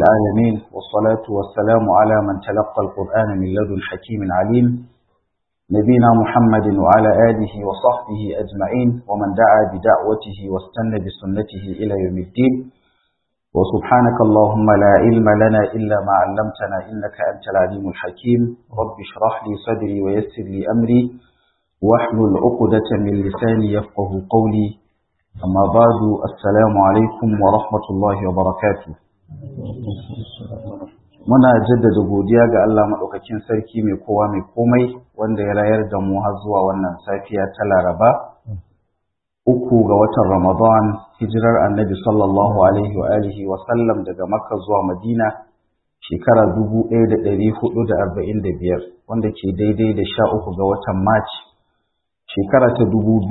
العالمين والصلاة والسلام على من تلقى القرآن من لدن حكيم عليم نبينا محمد وعلى آله وصحبه أجمعين ومن دعا بدعوته واستنى بسنته إلى يوم الدين وسبحانك اللهم لا علم لنا إلا ما علمتنا إنك أنت العليم الحكيم رب اشرح لي صدري ويسر لي أمري واحلل عقدة من لساني يفقه قولي أما بعد السلام عليكم ورحمة الله وبركاته muna jaddada godiya ga Allah maɗaukakin sarki mai kowa mai komai wanda ya rayar da mu har zuwa wannan safiya ta Laraba uku ga watan Ramadan hijirar Annabi sallallahu alaihi wa alihi wa sallam daga Makka zuwa Madina shekara 1445 wanda ke daidai da sha uku ga watan March shekara ta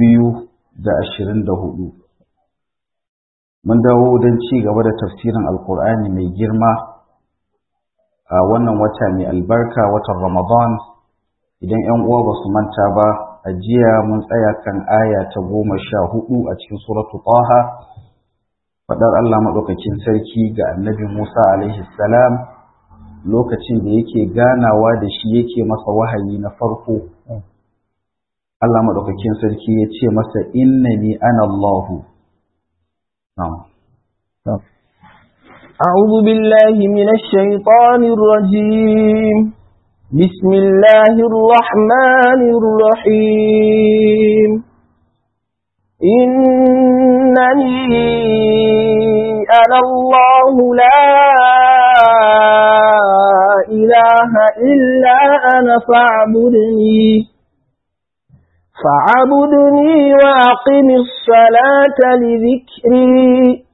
2024 mun dawo don ci gaba da tafsirin alkur'ani mai girma a wannan wata mai albarka watan ramadan idan yan uwa ba su manta ba a jiya mun tsaya kan aya ta goma sha hudu a cikin suratu taha faɗar allah maɗaukakin sarki ga annabi musa alaihi salam lokacin da yake ganawa da shi yake masa wahayi na farko allah maɗaukakin sarki ya ce masa innani ana allahu نعم أعوذ بالله من الشيطان الرجيم بسم الله الرحمن الرحيم إنني أنا الله لا إله إلا أنا فاعبدني فاعبدني وأقم الصلاة لذكري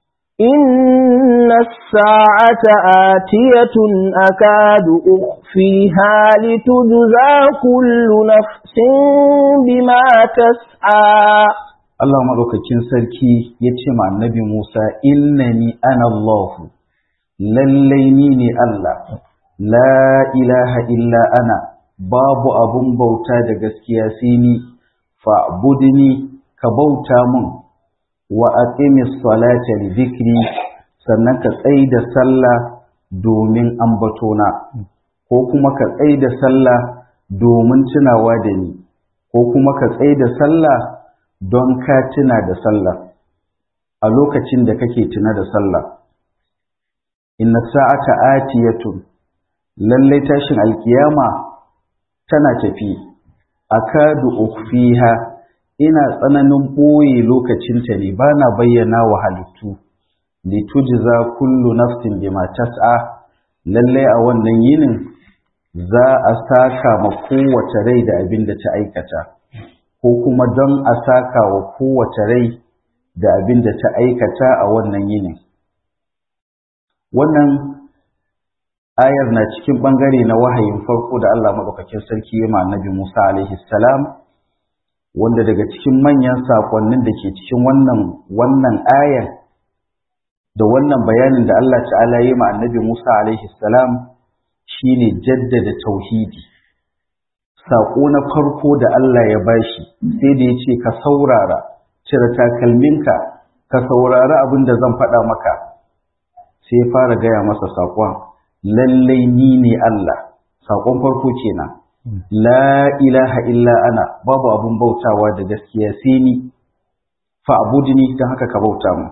إن الساعة آتية أكاد أخفيها لتجزى كل نفس بما تسعى Allah maɗaukakin sarki ya ce ma annabi Musa, Innani ana Allahu, lallai ni ne Allah, la ilaha illa ana, babu abun bauta da gaskiya sai ni fa'budni ka bauta mun wa aqimis salata li dhikri sannan ka tsai da sallah domin ambatona ko kuma ka tsai da sallah domin tunawa da ni ko kuma ka tsai da sallah don ka tuna da sallah a lokacin da kake tuna da sallah inna sa'ata atiyatun lallai tashin alkiyama tana tafi akadu ukhfiha ina tsananin ɓoye lokacinta ne ba na bayyana wa halittu litujza kullu nafsin bima tas'a lalle a wannan yinin za a saka ma kowace rai da abin da ta aikata ko kuma don a saka wa kowace rai da abin da ta aikata a wannan yinin wannan ayar na cikin bangare na wahayin farko da Allah maɗaukakin sarki ya ma annabi Musa alaihi salam wanda daga cikin manyan sakonnin da ke cikin wannan wannan ayar da wannan bayanin da Allah ta'ala ya ma annabi Musa alaihi salam shine jaddada tauhidi sako na farko da Allah ya bashi sai da ya ce ka saurara cire takalminka ka saurari abin da zan faɗa maka sai fara gaya masa saƙon lallai ni ne Allah saƙon farko kenan la ilaha illa ana babu abun bautawa da gaskiya sai ni fa abudni dan haka ka bauta mu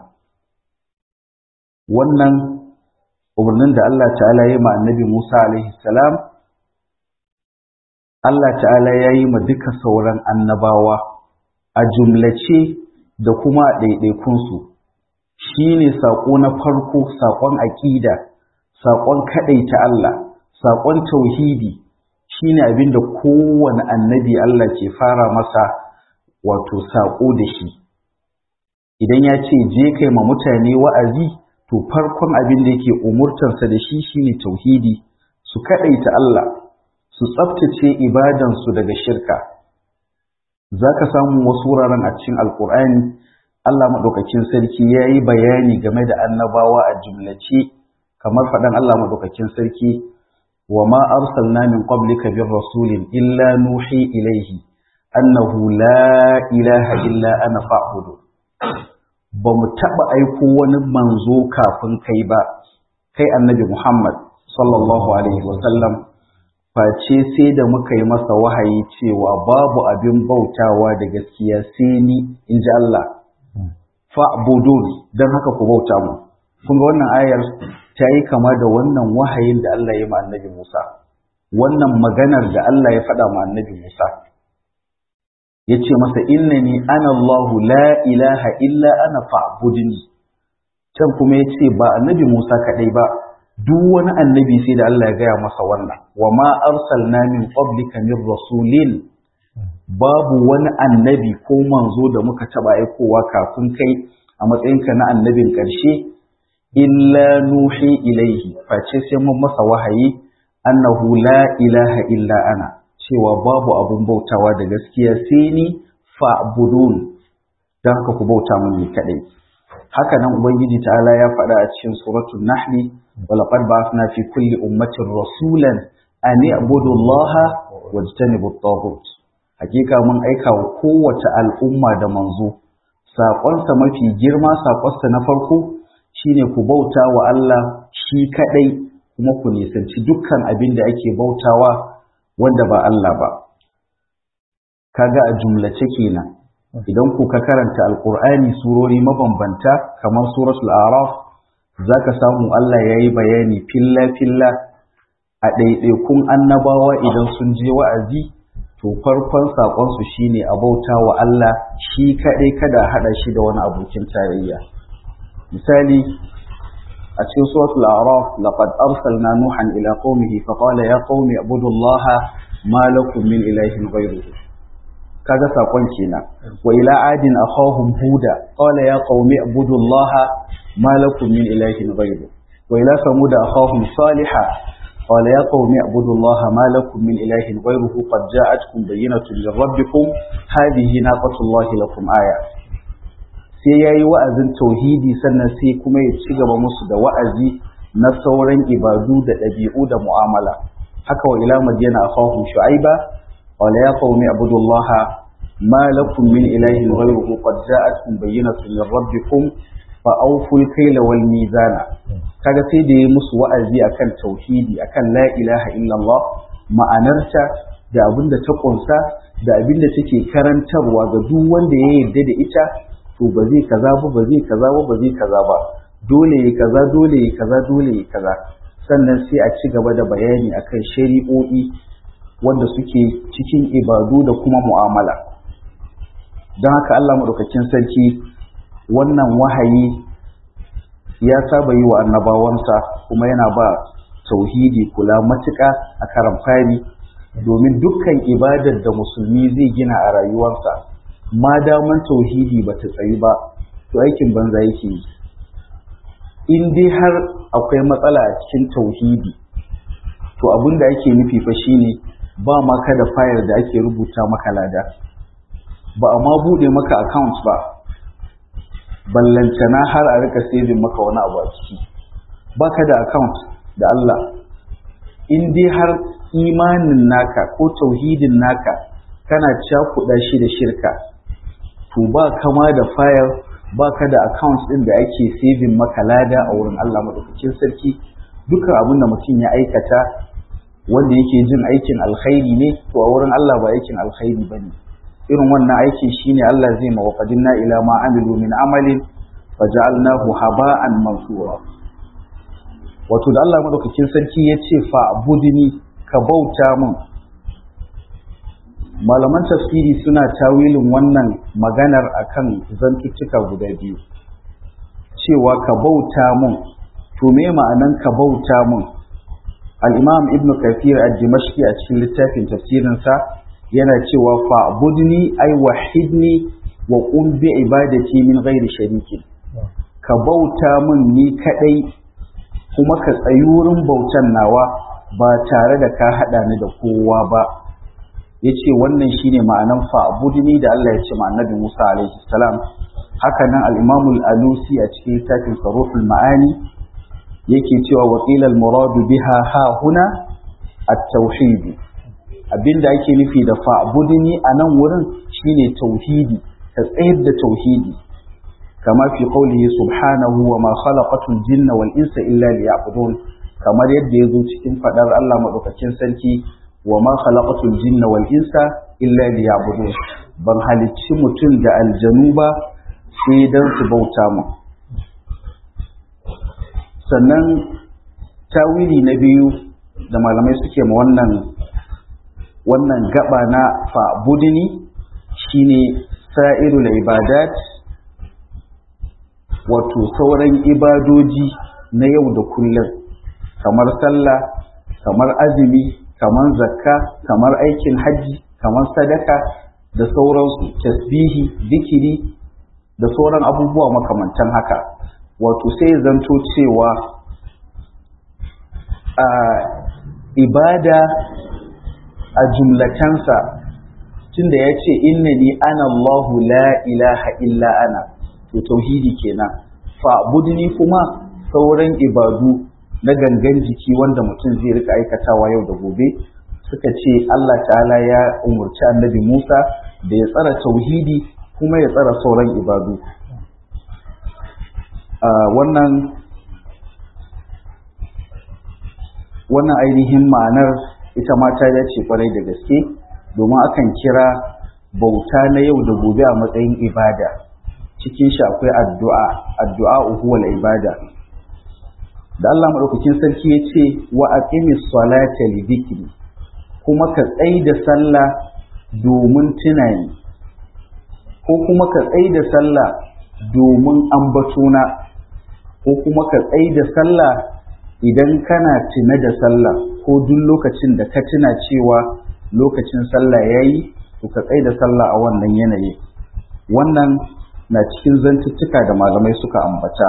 wannan umarnin da Allah ta'ala ya ma annabi Musa alaihi salam Allah ta'ala ya yi ma duka sauran annabawa a jumlace da kuma a ɗaiɗaikunsu shi ne saƙo na farko saƙon aƙida saƙon kaɗaita Allah, saƙon tauhidi shi ne abin da kowane annabi Allah ke fara masa wato saƙo da shi. Idan ya ce je kai ma mutane wa'azi, to farkon abin da yake umurtansa da shi shi ne tauhidi, su kaɗaita Allah, su tsaftace ibadansu daga shirka. Za ka samu wasu wuraren a cikin Alƙur'ani, Allah maɗaukakin sarki ya yi bayani game da annabawa a jumlace. kamar faɗan Allah madaukakin sarki wa ma arsalna min qablika bir rasulin illa nuhi ilaihi annahu la ilaha illa ana fa'budu ba mu taɓa aiko wani manzo kafin kai ba kai annabi Muhammad sallallahu alaihi wasallam face sai da muka yi masa wahayi cewa babu abin bautawa da gaskiya sai ni in ji Allah fa'budun don haka ku bauta mu kun ga wannan ayar ta yi kama da wannan wahayin da Allah ya ma annabi Musa wannan maganar da Allah ya faɗa ma annabi Musa ya ce masa innani ana Allahu la ilaha illa ana fa'budni can kuma ya ce ba annabi Musa kaɗai ba duk wani annabi sai da Allah ya gaya masa wannan wa ma arsalna min qablika min rasulin babu wani annabi ko manzo da muka taba aikowa kafin kai a matsayinka na annabin ƙarshe illa nuhi ilaihi face sai mun masa wahayi annahu la ilaha illa ana cewa babu abun bautawa da gaskiya sai ni fa'budun dan haka ku bauta mun ni kadai haka nan ubangiji ta'ala ya faɗa a cikin suratul nahli walaqad ba'athna fi kulli ummatin rasulan an i'budu allaha wajtanibu at-taghut hakika mun aika wa kowace al'umma da manzo saƙonsa mafi girma saƙonsa na farko shine ku bauta wa Allah shi kaɗai kuma ku nisanci dukkan abin da ake bautawa wanda ba Allah ba kaga a jumlace kenan idan ku ka karanta alƙur'ani surori mabambanta kamar suratul araf zaka samu Allah ya yi bayani filla-filla a ɗaiɗaikun annabawa idan sun je wa'azi to farkon saƙonsu shine a bauta wa Allah shi kaɗai kada a haɗa shi da wani abokin tarayya misali a cikin suratul a'raf laqad arsalna nuhan ila qaumihi fa qala ya qaumi ibudullaha ma lakum min ilahin ghayruhu kaga saƙon kenan wa ila adin akhahum huda qala ya qaumi ibudullaha ma lakum min ilahin ghayruhu wa ila samud akhahum salihah قال يا قوم اعبدوا الله ما لكم من إله غيره قد جاءتكم بينة من ربكم هذه ناقة الله لكم آية sai ya yi wa'azin tauhidi sannan sai kuma ya ci gaba musu da wa'azi na sauran ibadu da ɗabi'u da mu'amala haka wa ila madiyana a fahim shu'aiba qala ya qaumi ibudullaha ma lakum min ilahin ghayruhu qad ja'atkum bayyinatun min rabbikum fa awful kayla wal mizana kaga sai da ya musu wa'azi akan tauhidi akan la ilaha illallah ma'anarta da abin da ta kunsa da abin da take karantarwa ga duk wanda ya yarda da ita to ba zai kaza ba ba zai kaza ba ba zai kaza ba dole ya kaza dole ya kaza dole ya kaza sannan sai a ci gaba da bayani akan shari'o'i wanda suke cikin ibadu da kuma mu'amala don haka Allah madaukakin sarki wannan wahayi ya saba yi wa annabawansa kuma yana ba tauhidi kula matuƙa a karan fari domin dukkan ibadar da musulmi zai gina a rayuwarsa ma daman tauhidi ba ta tsayi ba to aikin banza yake yi in dai har akwai matsala a cikin tauhidi to abin da ake nufi fa shine ba maka da fayar da ake rubuta maka lada ba a ma buɗe maka account ba ballantana har a rika saving maka wani abu a ciki baka da account da Allah in dai har imanin naka ko tauhidin naka kana cakuɗa shi da shirka to ba kama da fayar ba ka da account ɗin da ake saving maka lada a wurin Allah madaukakin sarki dukkan abin da mutum ya aikata wanda yake jin aikin alkhairi ne to a wurin Allah ba aikin alkhairi ba ne irin wannan aikin shine Allah zai ma waqadinna ila ma amilu min amalin faja'alnahu haba'an mansura wato da Allah madaukakin sarki ya ce fa budini ka bauta min malaman tafsiri suna tawilin wannan maganar akan zantuttuka guda biyu cewa ka bauta mun to me ma'anan ka bauta mun al-imam ibn kathir ad-dimashqi a cikin littafin tafsirinsa yana cewa fa budni ay wahidni wa qum bi ibadati min ghairi sharikin ka bauta mun ni kadai kuma ka tsayi wurin bautan nawa ba tare da ka hada ni da kowa ba ya ce wannan shine ma'anan fa'budni da Allah ya ce ma annabi Musa alaihi salam haka nan al-Imam al-Alusi a cikin littafin Saruful Ma'ani yake cewa wa qila al-muradu biha ha huna at-tauhid abinda ake nufi da fa'budni a nan wurin shine tauhidi ka tsayar da tauhidi kama fi qawlihi subhanahu wa ma khalaqatul jinna wal insa illa liya'budun kamar yadda yazo cikin fadar Allah madaukakin sarki wa ma khalaqatul jinna wal insa illa liya'budun ban halicci mutum da aljanu ba sai dan su bauta mu sannan tawili na biyu da malamai suke ma wannan wannan gaba na fa'budini shine sa'irul ibadat wato sauran ibadoji na yau da kullum kamar sallah kamar azumi kamar zakka kamar aikin hajji kamar sadaka da sauransu tasbihi zikiri da sauran abubuwa makamantan haka wato sai zanto cewa a ibada a jumlatansa tunda ya ce innani ana Allahu la ilaha illa ana to tauhidi kenan fa'budni kuma sauran ibadu na gangan jiki wanda mutum zai rika aikatawa yau da gobe suka ce Allah ta'ala ya umurci annabi Musa da ya tsara tauhidi kuma ya tsara sauran ibadu wannan wannan ainihin ma'anar ita ma ta dace kwarai da gaske domin akan kira bauta na yau da gobe a matsayin ibada cikin shi akwai addu'a addu'a huwal ibada da Allah madaukakin sarki ya ce wa aqimis salata li dhikri kuma ka tsai da sallah domin tunani ko kuma ka tsai da sallah domin ambatona ko kuma ka tsai da sallah idan kana tuna da sallah ko duk lokacin da ka tuna cewa lokacin sallah yayi to ka tsai da sallah a wannan yanayi wannan na cikin zantuttuka da malamai suka ambata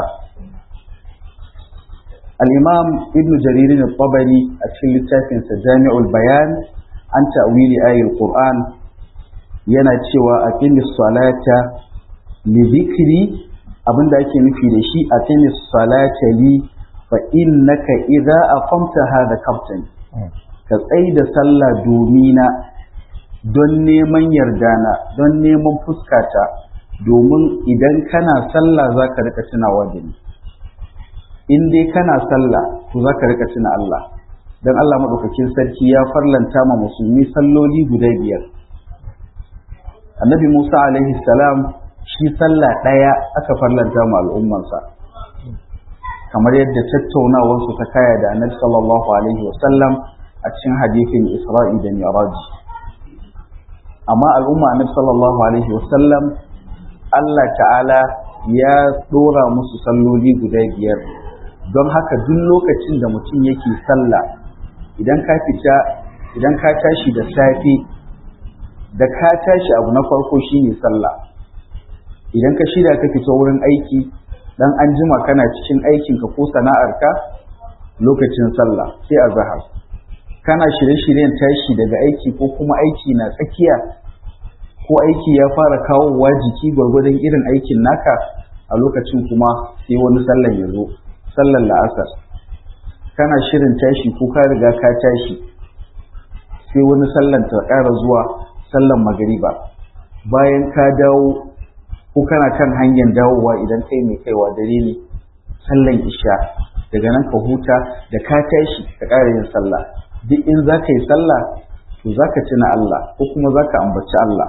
al-imam ibn jarir al-tabari a cikin littafinsa jami'ul bayan an ta'wili ayatul qur'an yana cewa aqimis salata li dhikri abinda ake nufi da shi aqimis salata li fa innaka idza aqamta hadha kaftan ka tsai da sallah domina don neman yardana don neman fuskata domin idan kana sallah za ka rika tunawa da ni in dai kana sallah to za ka rika tuna Allah don Allah maɗaukakin sarki ya farlanta ma musulmi salloli guda biyar annabi Musa alaihi salam shi sallah ɗaya aka farlanta ma al'ummansa kamar yadda tattaunawarsu ta kaya da annabi sallallahu alaihi wasallam a cikin hadithin Isra'i da Mi'raj amma al'umma annabi sallallahu alaihi wasallam Allah ta'ala ya dora musu salloli guda biyar don haka duk lokacin da mutum yake sallah idan ka fita idan ka tashi da safe da ka tashi abu na farko shine sallah idan ka shirya ka fita wurin aiki dan an jima kana cikin aikinka ko sana'arka lokacin sallah sai a zahar kana shirye-shiryen tashi daga aiki ko kuma aiki na tsakiya ko aiki ya fara kawowa jiki gwargwadon irin aikin naka a lokacin kuma sai wani sallan ya zo sallan la'asar kana shirin tashi ko ka riga ka tashi sai wani sallan ta ƙara zuwa sallan magariba bayan ka dawo ko kana kan hanyar dawowa idan kai mai kaiwa dare ne sallan isha daga nan ka huta da ka tashi ka ƙara yin sallah duk in za ka yi sallah to za ka tuna Allah ko kuma za ka ambaci Allah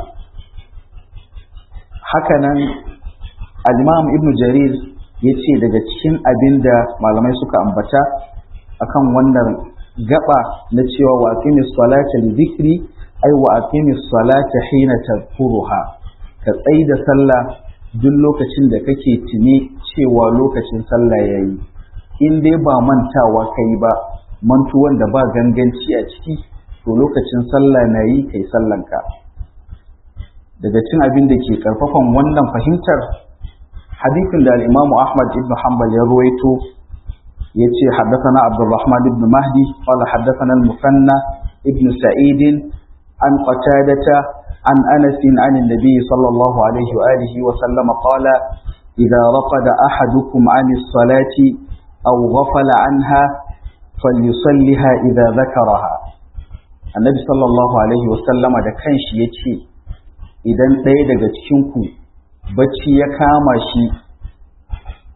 hakanan al-imam ibn jarir ya ce daga cikin abin da malamai suka ambata akan wannan gaba na cewa wa aqimis salata li dhikri ay wa aqimis salata hina tadhkuruha ka tsai da sallah duk lokacin da kake tuni cewa lokacin sallah yayi in dai ba mantawa kai ba mantuwan da ba ganganci a ciki to lokacin sallah na yi kai sallanka daga cin abin da ke karfafan wannan fahimtar hadithin da al-imamu ahmad ibn hanbal ya ruwaito ya ce haddathana abdurrahman ibn mahdi qala haddathana al-musanna ibn sa'id an qatadata an anas an an-nabi sallallahu alaihi wa alihi wa sallam qala idha raqada ahadukum an as-salati aw ghafala anha falyusalliha idha dhakaraha annabi sallallahu alaihi wa sallama da kanshi yace idan ɗaya daga cikinku bacci ya kama shi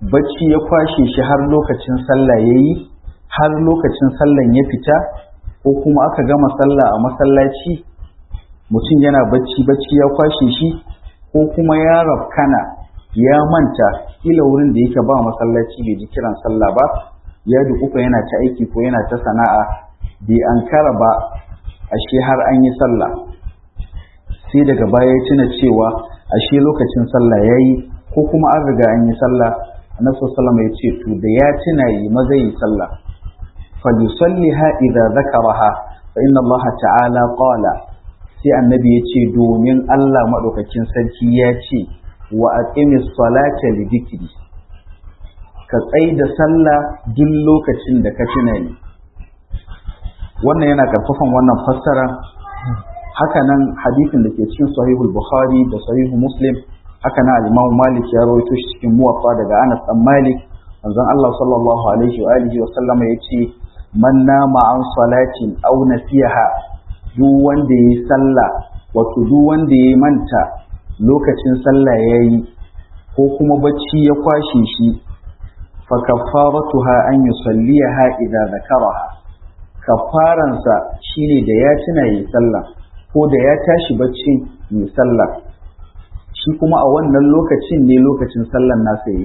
bacci ya kwashe shi har lokacin sallah ya yi har lokacin sallan ya fita ko kuma aka gama sallah a masallaci mutum yana bacci bacci ya kwashe shi ko kuma ya rafkana ya manta kila wurin da yake ba masallaci bai ji kiran sallah ba ya dukufa yana ta aiki ko yana ta sana'a bai ankara ba ashe har an yi sallah sai daga baya ya tuna cewa ashe lokacin sallah ya yi ko kuma an riga an yi sallah annabi sallallahu ya ce to da ya tuna yi maza yi sallah falyusalliha idza zakaraha fa inna Allah ta'ala qala sai annabi ya ce domin Allah madaukakin sarki ya ce wa aqimis salata li dhikri ka tsai da sallah duk lokacin da ka tuna ni wannan yana karfafan wannan fassara hakanan hadisin da ke cikin sahihul bukhari da sahihu muslim hakanan al-imam malik ya rawaito shi cikin muwaffa daga anas dan malik manzon Allah sallallahu alaihi wa alihi wa sallama yace man nama an salatin aw nasiha duk wanda yayi sallah wato duk wanda yayi manta lokacin sallah yayi ko kuma bacci ya kwashe shi fa kaffaratuha an yusalliha idza zakaraha kafaransa shine da ya tuna yi sallah ko da ya tashi bacci yi sallah shi kuma a wannan lokacin ne lokacin sallan nasa yi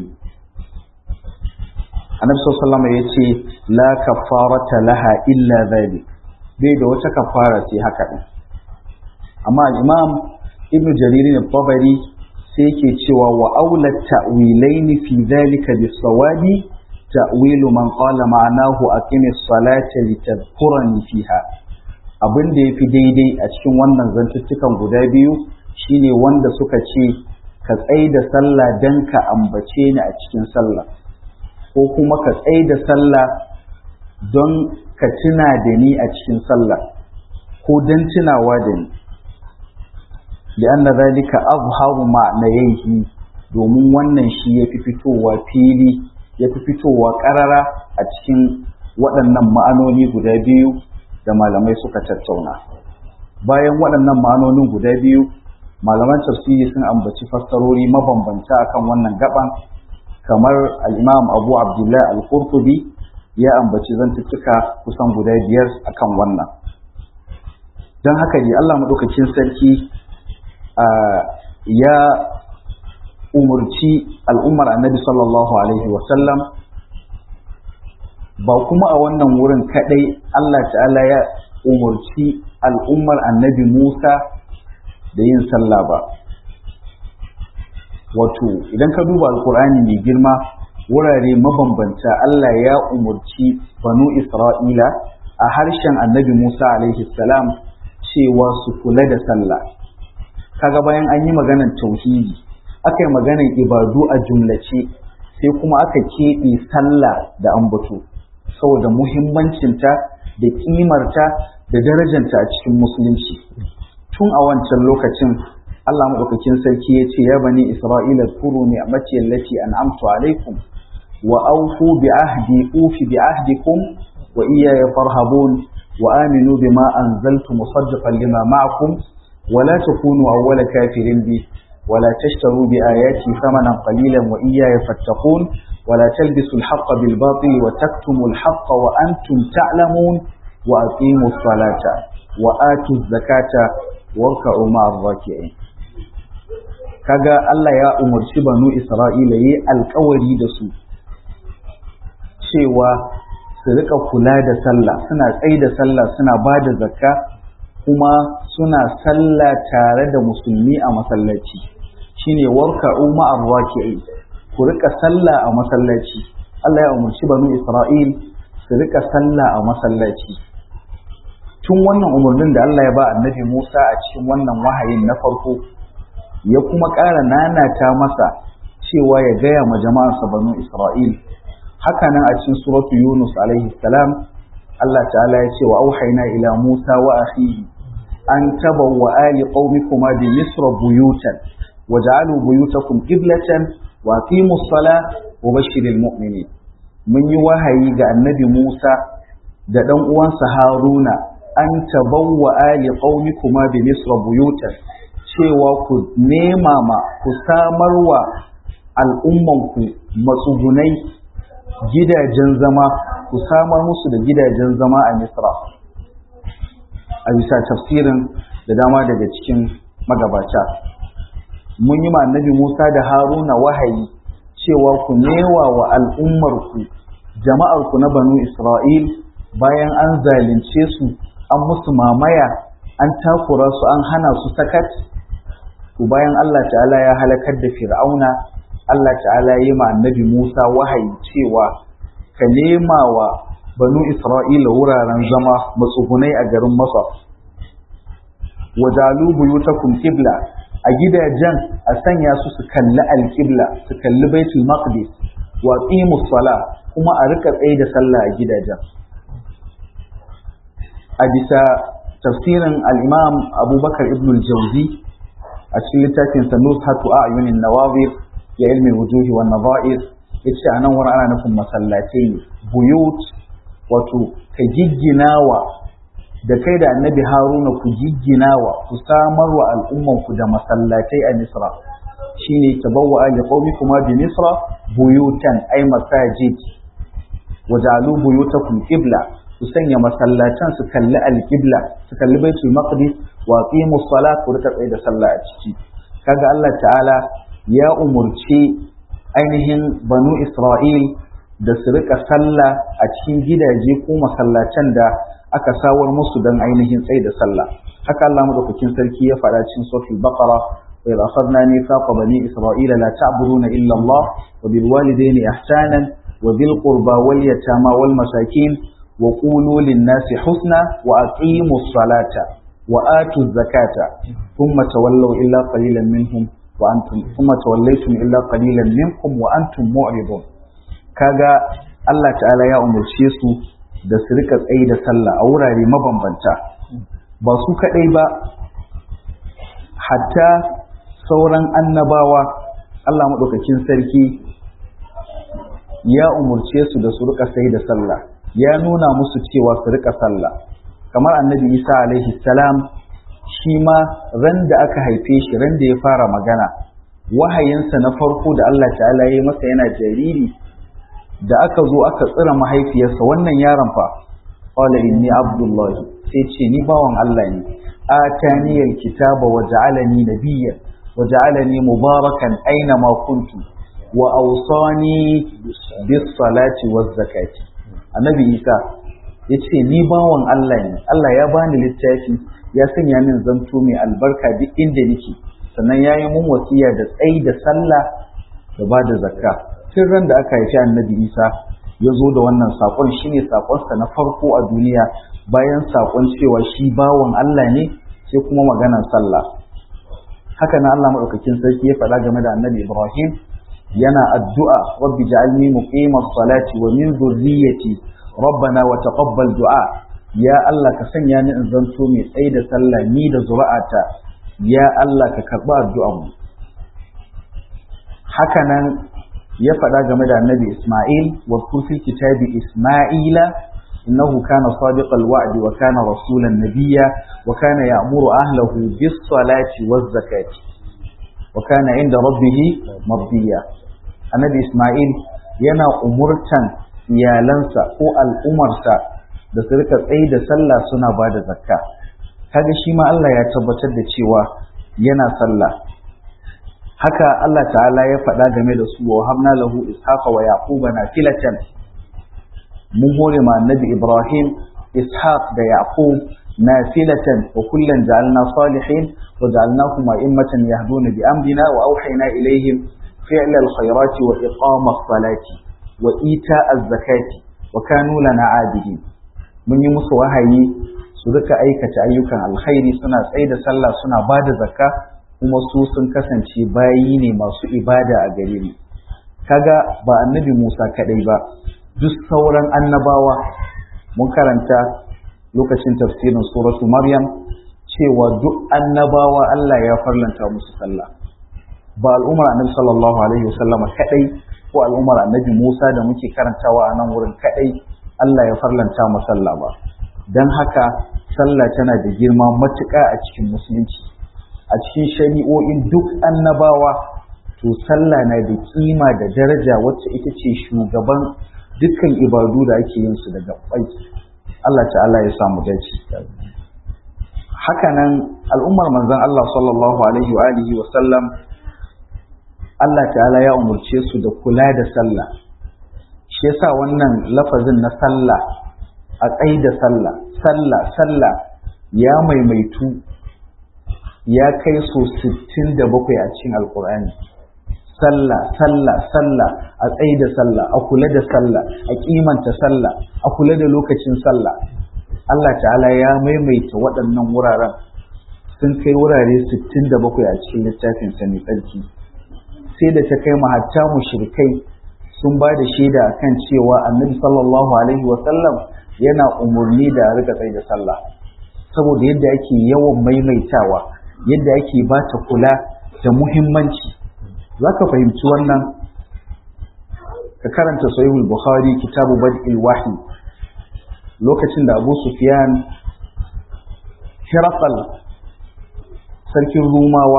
annabi sallallahu ya ce la kafarata laha illa zalik bai da wata kafara sai haka din amma imam ibnu jarir al-tabari sai yake cewa wa aula ta'wilaini fi zalika bis-sawabi ta'wilu man qala ma'anahu aqimis salata litadhkurani fiha abin da yafi daidai a cikin wannan zantuttukan guda biyu shine wanda suka ce ka tsai da sallah dan ka ambace ni a cikin sallah ko kuma ka tsai da sallah don ka tuna da ni a cikin sallah ko don tunawa da ni li'anna zalika azharu ma'nayhi domin wannan shi yafi fitowa fili yafi fitowa karara a cikin waɗannan ma'anoni guda biyu da malamai suka tattauna bayan waɗannan ma'anonin guda biyu malaman tafsiri sun ambaci fassarori mabambanta akan wannan gaban kamar al-imam abu abdullah al-qurtubi ya ambaci zantuttuka kusan guda biyar akan wannan don haka ne allah maɗaukakin sarki ya umurci al'ummar annabi sallallahu alaihi wasallam ba kuma a wannan wurin kaɗai allah ta'ala ya umurci al'ummar annabi musa da yin sallah ba wato idan ka duba alkur'ani mai girma wurare mabambanta Allah ya umurci banu Isra'ila a harshen annabi Musa alaihi salam cewa su kula da sallah kaga bayan an yi maganar tauhidi aka yi maganar ibadu a jumlace sai kuma aka keɓe sallah da ambato saboda muhimmancinta da ƙimarta da darajanta a cikin musulunci tun a wancan lokacin Allah maɗaukakin sarki ya ce ya bani Isra'ila kuru ne a mace lati an'amtu alaikum wa aufu bi ahdi ufi bi ahdikum wa iyaya farhabun wa aminu bima anzaltu musaddiqan lima ma'akum wa la takunu awwala kafirin bi wa la tashtaru bi ayati thamanan qalilan wa iyaya fattaqun wa la talbisu al-haqqa bil batil wa taktumu al-haqqa wa antum ta'lamun wa aqimu as-salata wa atu az-zakata warka'u ma'ar raki'in kaga Allah ya umarci banu Isra'ila yi alkawari da su cewa su rika kula da sallah suna tsaye da sallah suna ba da zakka kuma suna sallah tare da musulmi a masallaci shine warka'u ma'ar raki'in ku rika sallah a masallaci Allah ya umarci banu Isra'il su rika sallah a masallaci tun wannan umarnin da Allah ya ba annabi Musa a cikin wannan wahayin na farko ya kuma ƙara nanata masa cewa ya gaya ma jama'arsa banu Isra'il haka nan a cikin suratu Yunus alaihi salam Allah ta'ala ya ce wa auhayna ila Musa wa akhihi an tabawwa ali qaumikuma bi misra buyutan waj'alu buyutakum qiblatan wa aqimus sala wa bashiril mu'minin mun yi wahayi ga annabi Musa da dan uwansa Haruna an tabawwa ali qaumikuma bi misra buyutan cewa ku nema ma ku samarwa al'ummanku matsugunai gidajen zama ku samar musu da gidajen zama a misra a bisa tafsirin da dama daga cikin magabata mun yi annabi musa da haruna wahayi cewa ku newa wa al'ummarku jama'arku na banu isra'il bayan an zalunce su an musu mamaya an takura su an hana su sakat to bayan Allah ta'ala ya halakar da fir'auna Allah ta'ala ya yi ma annabi Musa wahayi cewa ka nema wa banu Isra'ila wuraren zama matsugunai a garin Masar wajalu buyutakum qibla a gidajen a sanya su su kalli alqibla su kalli baitul maqdis wa qimus sala kuma a rika tsaye da sallah a gidajen a bisa tafsirin al-imam abubakar ibn al-jawzi a cikin littafin sa nushatu a'yunin nawawir ya ilmi wujuhi wan nadha'ir yace anan wurin ana nufin masallatai ne buyut wato ka gigginawa da kai da annabi haruna ku gigginawa ku samar wa al'umman ku da masallatai a misra shine tabawwa li qaumikuma bi misra buyutan ay masajid waja'alu buyutakum qibla ku sanya masallatan su kalli alqibla su kalli baitul maqdis wa qimus salat ku rika tsaye da sallah a ciki kaga Allah ta'ala ya umurci ainihin banu Isra'il da su rika sallah a cikin gidaje ko masallacin da aka sawar musu don ainihin tsaye da sallah haka Allah madaukakin sarki ya faɗa cikin suratul baqara wa idh akhadna mithaqa bani isra'ila la ta'buduna illa Allah wa bil walidayni ihsanan wa bil qurba wal yatama wal masakin wa qulu lin nasi husna wa aqimus salata wa atuz zakata thumma tawallaw illa qalilan minhum wa antum thumma tawallaytum illa qalilan minkum wa antum mu'ridun kaga Allah ta'ala ya umarce su da su rika tsaye da sallah a wurare mabambanta ba su kadai ba hatta sauran annabawa Allah maɗaukakin sarki ya umarce su da su rika tsaye da sallah ya nuna musu cewa su rika sallah kamar annabi Isa alaihi salam shi ma ran da aka haife shi ran da ya fara magana wahayinsa na farko da Allah ta'ala ya yi masa yana jariri da aka zo aka tsira mahaifiyarsa wannan yaron fa qala inni abdullahi sai ce ni bawan Allah ne atani alkitaba wa ja'alani nabiyya wa ja'alani mubarakan aina ma kuntu wa awsani bis salati waz zakati annabi Isa yace ni bawan Allah ne Allah ya bani littafi ya sanya min zanto mai albarka duk inda nake sannan ya yi mun wasiya da tsayi da sallah da ba da zakka tun ran da aka haifi annabi isa ya zo da wannan saƙon shine saƙonsa na farko a duniya bayan saƙon cewa shi bawan Allah ne sai kuma maganar sallah haka na Allah maɗaukakin sarki ya faɗa game da annabi Ibrahim yana addu'a rabbi ja'alni muqimas salati wa min dhurriyyati rabbana wa taqabbal du'a ya Allah ka sanya ni in zanto mai tsayi da sallah ni da zuri'ata ya Allah ka karɓi addu'ar mu haka nan ya faɗa game da annabi Ismail wa fil kitabi Ismaila innahu kana sadiqal wa'di wa kana rasulan nabiyya wa kana ya'muru ahlahu bis salati waz zakati wa kana inda rabbih mardiya annabi Ismail yana umurtan iyalansa ko al'umarsa da su rika tsaye da sallah suna ba da zakka kaga shi ma Allah ya tabbatar da cewa yana sallah haka Allah ta'ala ya faɗa game da su wa hamna lahu ishaqa wa yaquba nafilatan mun hore ma annabi Ibrahim ishaq da yaqub nafilatan wa kullan ja'alna salihin wa ja'alnahum a'immatan yahduna bi amrina wa awhayna ilayhim fi'l al-khayrati wa iqama as-salati wa ita az-zakati wa kanu lana 'abidin mun yi musu wahayi su rika aikata ayyukan alkhairi suna tsaye da sallah suna ba da zakka kuma su sun kasance bayi ne masu ibada a gare ni kaga ba annabi Musa kadai ba duk sauran annabawa mun karanta lokacin tafsirin suratu Maryam cewa duk annabawa Allah ya farlanta musu sallah ba al'ummar annabi sallallahu alaihi wasallam kadai ko al'ummar annabi Musa da muke karantawa a nan wurin kadai Allah ya farlanta mu sallah ba dan haka sallah tana da girma matuƙa a cikin musulunci a cikin shari'o'in duk annabawa to sallah na da kima da daraja wacce ita ce shugaban dukkan ibadu da ake yin su daga bai Allah ta'ala ya samu dace hakanan al'ummar manzon Allah sallallahu alaihi wa alihi wa sallam Allah ta'ala ya umurce su da kula da sallah shi yasa wannan lafazin na sallah a tsayi da sallah sallah sallah ya maimaitu ya kai so 67 a cikin alkur'ani sallah sallah sallah a tsayi da sallah a kula da sallah a kimanta sallah a kula da lokacin sallah Allah ta'ala ya maimaita waɗannan wuraren sun kai wurare 67 a cikin littafin sa mai tsarki sai da ta kai mahatta mushrikai sun ba da shaida akan cewa annabi sallallahu alaihi wa sallam yana umarni da rika tsaye da sallah saboda yadda ake yawan maimaitawa yadda ake ba ta kula da muhimmanci za ka fahimci wannan ka karanta sahihul bukhari kitabu bad'il wahyi lokacin da abu sufyan hiraqal sarkin rumawa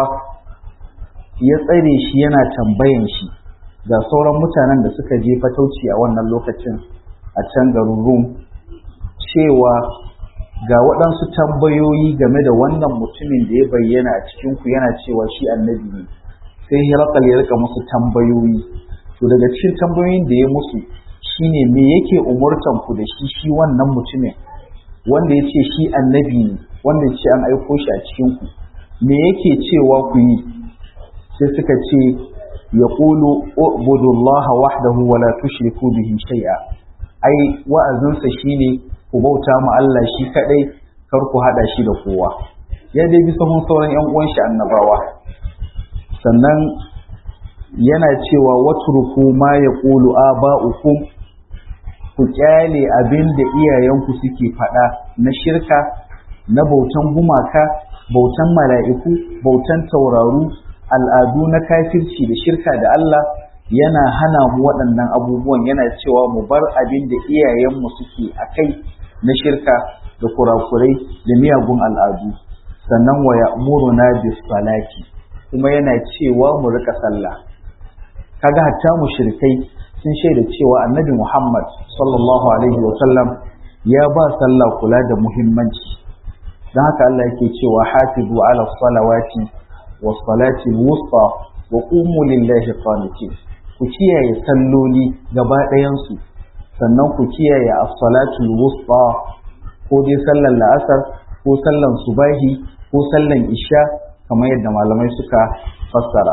ya tsare shi yana tambayan shi ga sauran mutanen da suka je fatauci a wannan lokacin a can garin rum cewa ga waɗansu tambayoyi game da wannan mutumin da ya bayyana a cikinku yana cewa shi annabi ne sai hirakal ya rika musu tambayoyi to daga cikin tambayoyin da ya musu shine me yake umurtan ku da shi shi wannan mutumin wanda ya ce shi annabi ne wanda ya ce an aiko shi a cikinku me yake cewa ku yi sai suka ce ya ƙulu ubudullaha wahdahu wa la tushriku bihi shay'a ai wa'azinsa shine ku bauta mu Allah shi kadai kar ku hada shi da kowa ya dai bi sahun sauran yan uwan shi annabawa sannan yana cewa watruku ma yaqulu aba'ukum ku kyale abin da iyayenku suke faɗa na shirka na bautan gumaka bautan mala'iku bautan tauraru al'adu na kafirci da shirka da Allah yana hana mu waɗannan abubuwan yana cewa mu bar abin da iyayenmu suke a kai na shirka da kurakurai da miyagun al'adu sannan wa ya'muruna bis salati kuma yana cewa mu rika sallah kaga hatta mushrikai sun shaida cewa annabi Muhammad sallallahu alaihi wa sallam ya ba sallah kula da muhimmanci dan haka Allah yake cewa hafizu ala salawati was salati wusta wa qumu lillahi qanitin ku kiyaye salloli gaba ɗayansu sannan ku kiyaye as-salatul wusta ko dai sallar la'asar ko sallar subahi ko sallar isha kamar yadda malamai suka fassara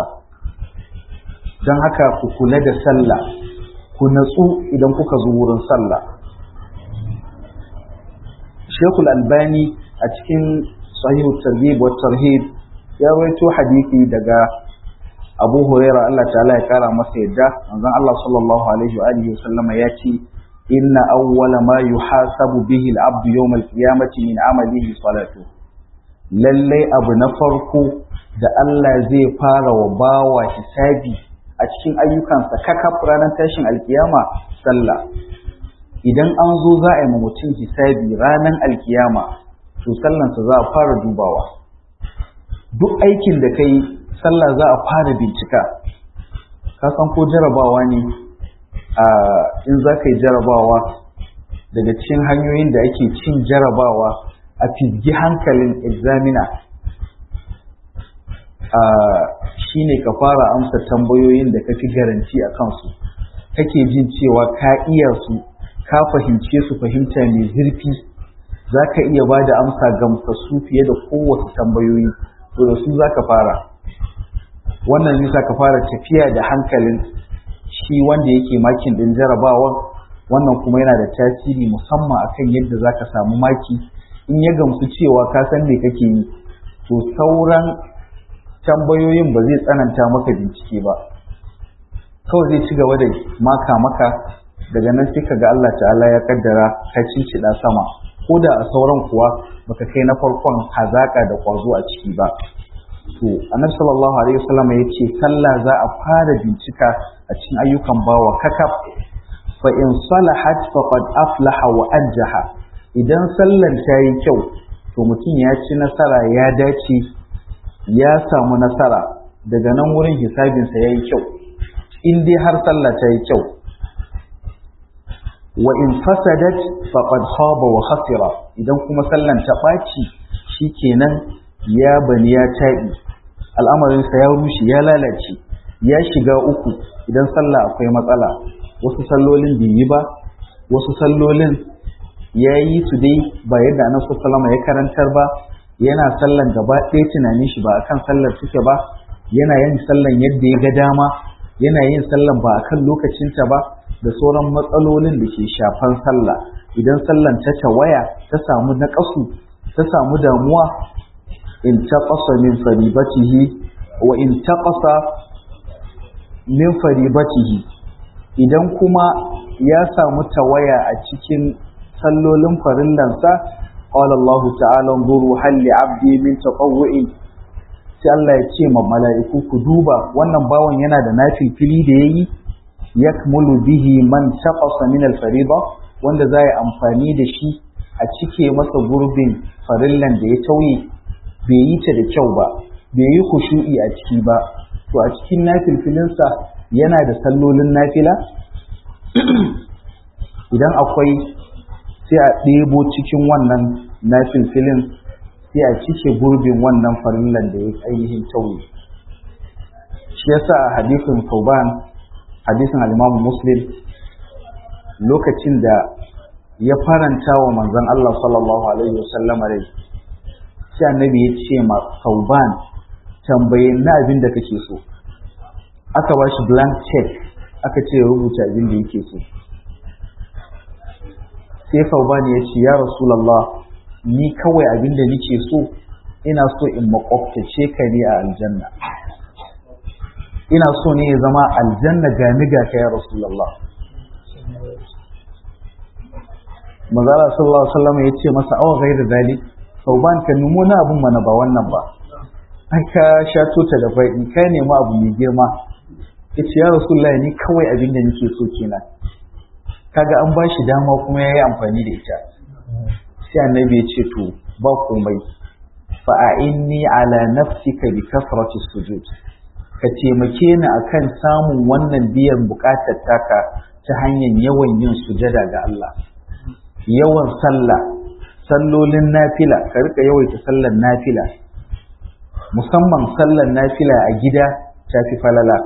don haka ku kula da sallah ku natsu idan kuka zo wurin sallah Shekul Albani a cikin sahihu targhib wa tarhib ya rawaito hadisi daga Abu Huraira Allah ta'ala ya kara masa yadda manzon Allah sallallahu alaihi wa alihi sallama ya ce inna awwala ma yuhasabu bihi al-abdu yawm al-qiyamati min amalihi salatu lalle abu na farko da Allah zai fara wa bawa hisabi a cikin ayyukansa kakaf ranar tashin alkiyama sallah idan an zo za a yi ma mutum hisabi ranar alkiyama to sallansa za a fara dubawa duk aikin da kai sallah za a fara bincika ka san ko jarabawa ne a in za ka yi jarabawa daga cikin hanyoyin da ake cin jarabawa a fizgi hankalin examiner shi ne ka fara amsa tambayoyin da ka fi garanti a kansu kake jin cewa ka iya su ka fahimce su fahimta mai zurfi za ka iya ba da amsa gamsassu fiye da kowace tambayoyi to da su za ka fara wannan nisa ka fara tafiya da hankalin shi wanda yake makin din jarabawan wannan kuma yana da tasiri musamman akan yadda za ka samu maki in ya gamsu cewa ka san me kake yi to sauran tambayoyin ba zai tsananta maka bincike ba kawai zai ci gaba da maka maka daga nan sai ka ga Allah ta'ala ya kaddara ka cincida sama ko da a sauran kuwa baka kai na farkon hazaka da kwazo a ciki ba to annabi sallallahu alaihi wasallam ya ce sallah za a fara bincika a cikin ayyukan bawa kakaf fa in salahat faqad aflaha wa anjaha idan sallar ta yi kyau to mutum ya ci nasara ya dace ya samu nasara daga nan wurin hisabinsa ya yi kyau in dai har sallah ta yi kyau wa in fasadat faqad khaba wa khasira idan kuma sallan ta ɓaci shikenan ya bani ya taɓi al'amarinsa ya rushe ya lalace ya shiga uku idan sallah akwai matsala wasu sallolin bai yi ba wasu sallolin ya yi su dai ba yadda annabi sallama ya karantar ba yana sallan gaba ɗaya tunanin shi ba akan sallar suke ba yana yin sallan yadda ya ga dama yana yin sallan ba akan lokacinta ba da sauran matsalolin da ke shafan sallah idan sallan ta tawaya ta samu naƙasu ta samu damuwa in taqasa min faribatihi wa in taqasa min faribatihi idan kuma ya samu tawaya a cikin sallolin farillansa qala Allah ta'ala nzuru hal li 'abdi min tatawwu'in sai Allah ya ce ma mala'iku ku duba wannan bawan yana da nafilfili da yayi yakmulu bihi man taqasa min al-fariida wanda zai amfani da shi a cike masa gurbin farillan da ya tauye bai yi ta da kyau ba bai yi khushu'i a ciki ba to a cikin nafilfilinsa yana da sallolin nafila idan akwai sai a ɗebo cikin wannan nafilfilin sai a cike gurbin wannan farillan da ya ainihin tauye shi yasa a hadisin Tauban hadisin al-Imam Muslim lokacin da ya faranta wa manzon Allah sallallahu alaihi wasallam rai sai annabi ya ce ma Tauban tambaye na abin da kake so aka ba shi blank check aka ce ya rubuta abin da yake so sai Tauban ya ce ya Rasulullah ni kawai abin da nake so ina so in makwabtace ka ne a aljanna ina so ne ya zama aljanna gani ga ka ya Rasulullah Mazala sallallahu alaihi wasallam ya ce masa awa gairu dalik sauban ka nemo na abun mana ba wannan ba ai ka sha tota da bai ka nemi abu mai girma yace ya Rasulullah ni kawai abin da nake so kenan kaga an bashi dama kuma yayi amfani da ita sai annabi ya ce to ba komai fa inni ala nafsika bi kasrati sujud ka taimake ni akan samun wannan biyan bukatar taka ta hanyar yawan yin sujada ga Allah yawan sallah sallolin nafila ka rika yawaita sallar nafila musamman sallar nafila a gida ta fi falala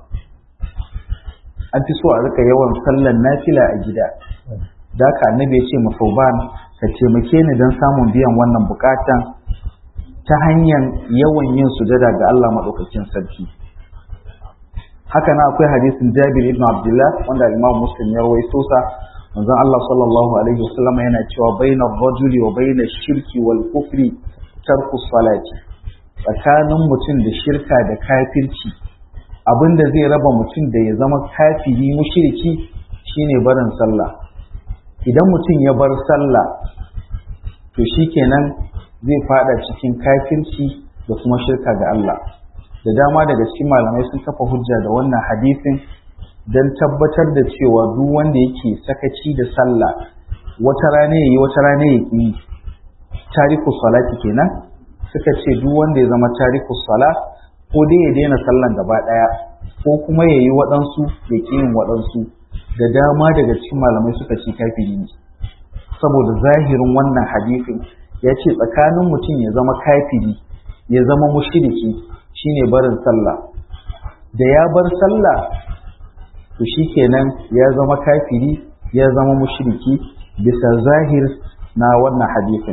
an fi so a rika yawan sallar nafila a gida da haka annabi ya ce masauban ka taimake ni don samun biyan wannan bukatan ta hanyar yawan yin sujada ga Allah maɗaukakin sarki haka na akwai hadisin Jabir ibn Abdullah wanda Imam Muslim ya rawaito sa manzon Allah sallallahu alaihi wasallam yana cewa baina rajuli wa baina shirki wal kufri tarku salati tsakanin mutum da shirka da kafirci abinda zai raba mutum da ya zama kafiri mushriki shine barin sallah idan mutum ya bar sallah to shikenan zai fada cikin kafirci da kuma shirka ga Allah da dama daga cikin malamai sun kafa hujja da wannan hadisin don tabbatar da cewa duk wanda yake sakaci da sallah wata rana yayi wata rana ya yi tariku salati kenan suka ce duk wanda ya zama tariku sala ko dai ya daina sallan gaba daya ko kuma ya yi waɗansu ya ƙi yin waɗansu da dama daga cikin malamai suka ce kafiri ne saboda zahirin wannan hadisin ya ce tsakanin mutum ya zama kafiri ya zama mushriki shine barin sallah da ya bar sallah to shikenan ya zama kafiri ya zama mushriki bisa zahir na wannan hadisin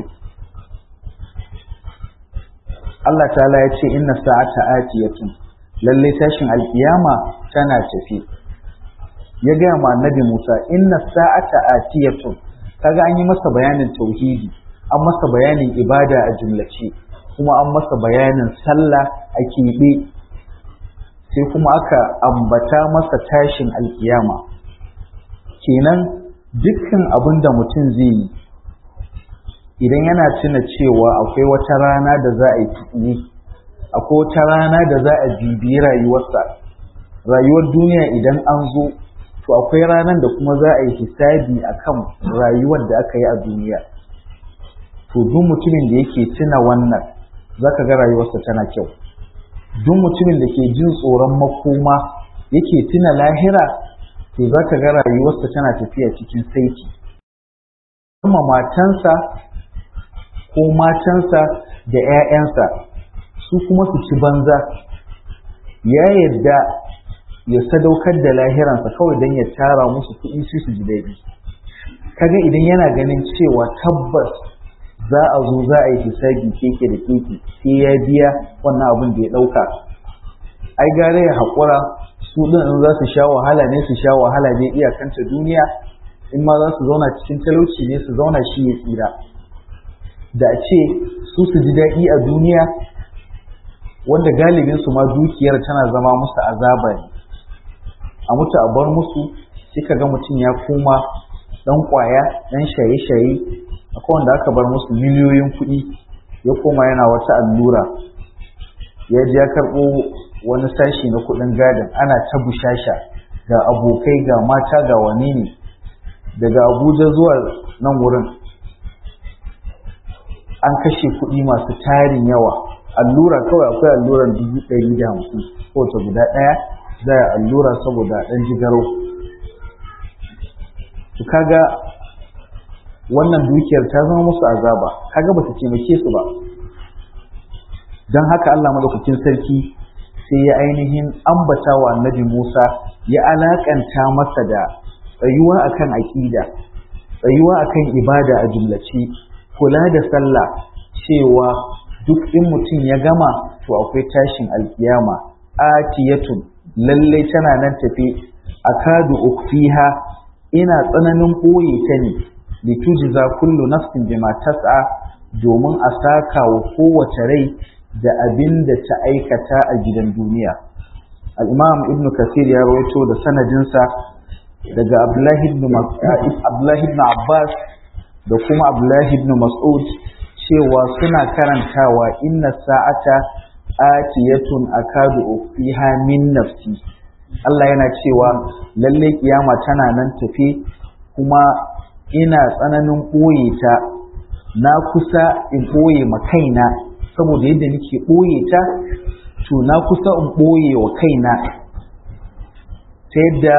Allah ta'ala ya ce inna sa'ata atiyatun lalle tashin alkiyama tana tafi ya gaya ma annabi Musa inna sa'ata atiyatun kaga an yi masa bayanin tauhidi an masa bayanin ibada a jumlace kuma an masa bayanin sallah a keɓe sai kuma aka ambata masa tashin alkiyama kenan dukkan abin da mutum zai yi idan yana tuna cewa akwai wata rana da za a yi tukuni akwai wata rana da za a bibiyi rayuwarsa rayuwar duniya idan an zo to akwai ranar da kuma za a yi hisabi akan rayuwar da aka yi a duniya to duk mutumin da yake tuna wannan za ka ga rayuwarsa tana kyau duk mutumin da ke jin tsoron makoma yake tuna lahira to za ka ga rayuwarsa tana tafiya cikin saiti kuma matansa ko matansa da 'ya'yansa su kuma su ci banza ya yadda ya sadaukar da lahiransa kawai don ya tara musu kuɗi su su ji daɗi kaga idan yana ganin cewa tabbas za a zo za a yi hisabi keke da keke sai ya biya wannan abin da ya ɗauka ai gare ya haƙura su ɗin in za su sha wahala ne su sha wahala ne iyakanta duniya in ma za su zauna cikin talauci ne su zauna shi ya tsira da a ce su su ji daɗi a duniya wanda galibin su ma dukiyar tana zama musu azaba ne a mutu a bar musu sai ka ga mutum ya koma ɗan ƙwaya ɗan shaye-shaye akwai wanda aka bar musu miliyoyin kuɗi ya koma yana wata allura ya ji ya karɓo wani sashi na kuɗin gadin ana ta bushasha ga abokai ga mata ga wane ne daga abuja zuwa nan wurin an kashe kuɗi masu tarin yawa allura kawai akwai alluran dubu ɗari da hamsin kowace guda ɗaya za a allura saboda ɗan jigaro kaga wannan dukiyar ta zama musu azaba kaga ba ta taimake su ba don haka Allah madaukakin sarki sai ya ainihin ambata wa annabi Musa ya alakanta masa da tsayuwa akan aƙida tsayuwa akan ibada a jumlace kula da sallah cewa duk in mutum ya gama to akwai tashin alkiyama atiyatun lallai tana nan tafe akadu ukfiha ina tsananin ɓoye ta ne litujza kullu nafsin bima tas'a domin a saka wa kowace rai da abin da ta aikata a gidan duniya al-imam ibn kasir ya rawaito da sanadinsa daga abdullahi ibn abdullahi ibn abbas da kuma abdullahi ibn mas'ud cewa suna karantawa inna sa'ata atiyatun akadu ufiha min nafsi Allah yana cewa lalle kiyama tana nan tafe kuma ina tsananin ɓoye ta na kusa in ɓoye ma kaina saboda yadda nake ɓoye ta to na kusa in ɓoye wa kaina ta yadda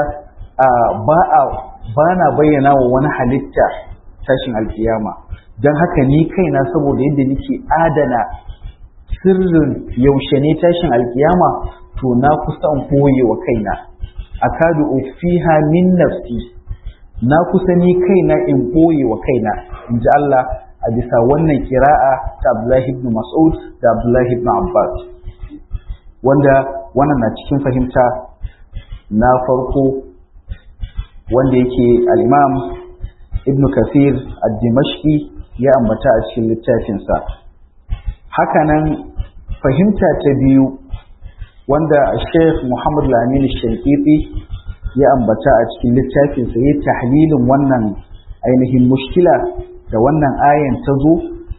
ba na bayyana wa wani halitta tashin alkiyama don haka ni kaina saboda yadda nake adana sirrin yaushe ne tashin alkiyama to na kusa in ɓoye wa kaina akadu ufiha min nafsi na kusa ni kaina in ɓoye wa kaina in ji Allah a bisa wannan kira'a ta Abdullahi ibn Mas'ud da Abdullahi ibn Abbas wanda wannan na cikin fahimta na farko wanda yake al-Imam Ibn Kathir ad-Dimashqi ya ambata a cikin littafinsa hakanan fahimta ta biyu wanda Sheikh Muhammad Lamin Shankiti ya ambata a cikin littafinsa ya tahlilin wannan ainihin mushkila da wannan ayan ta zo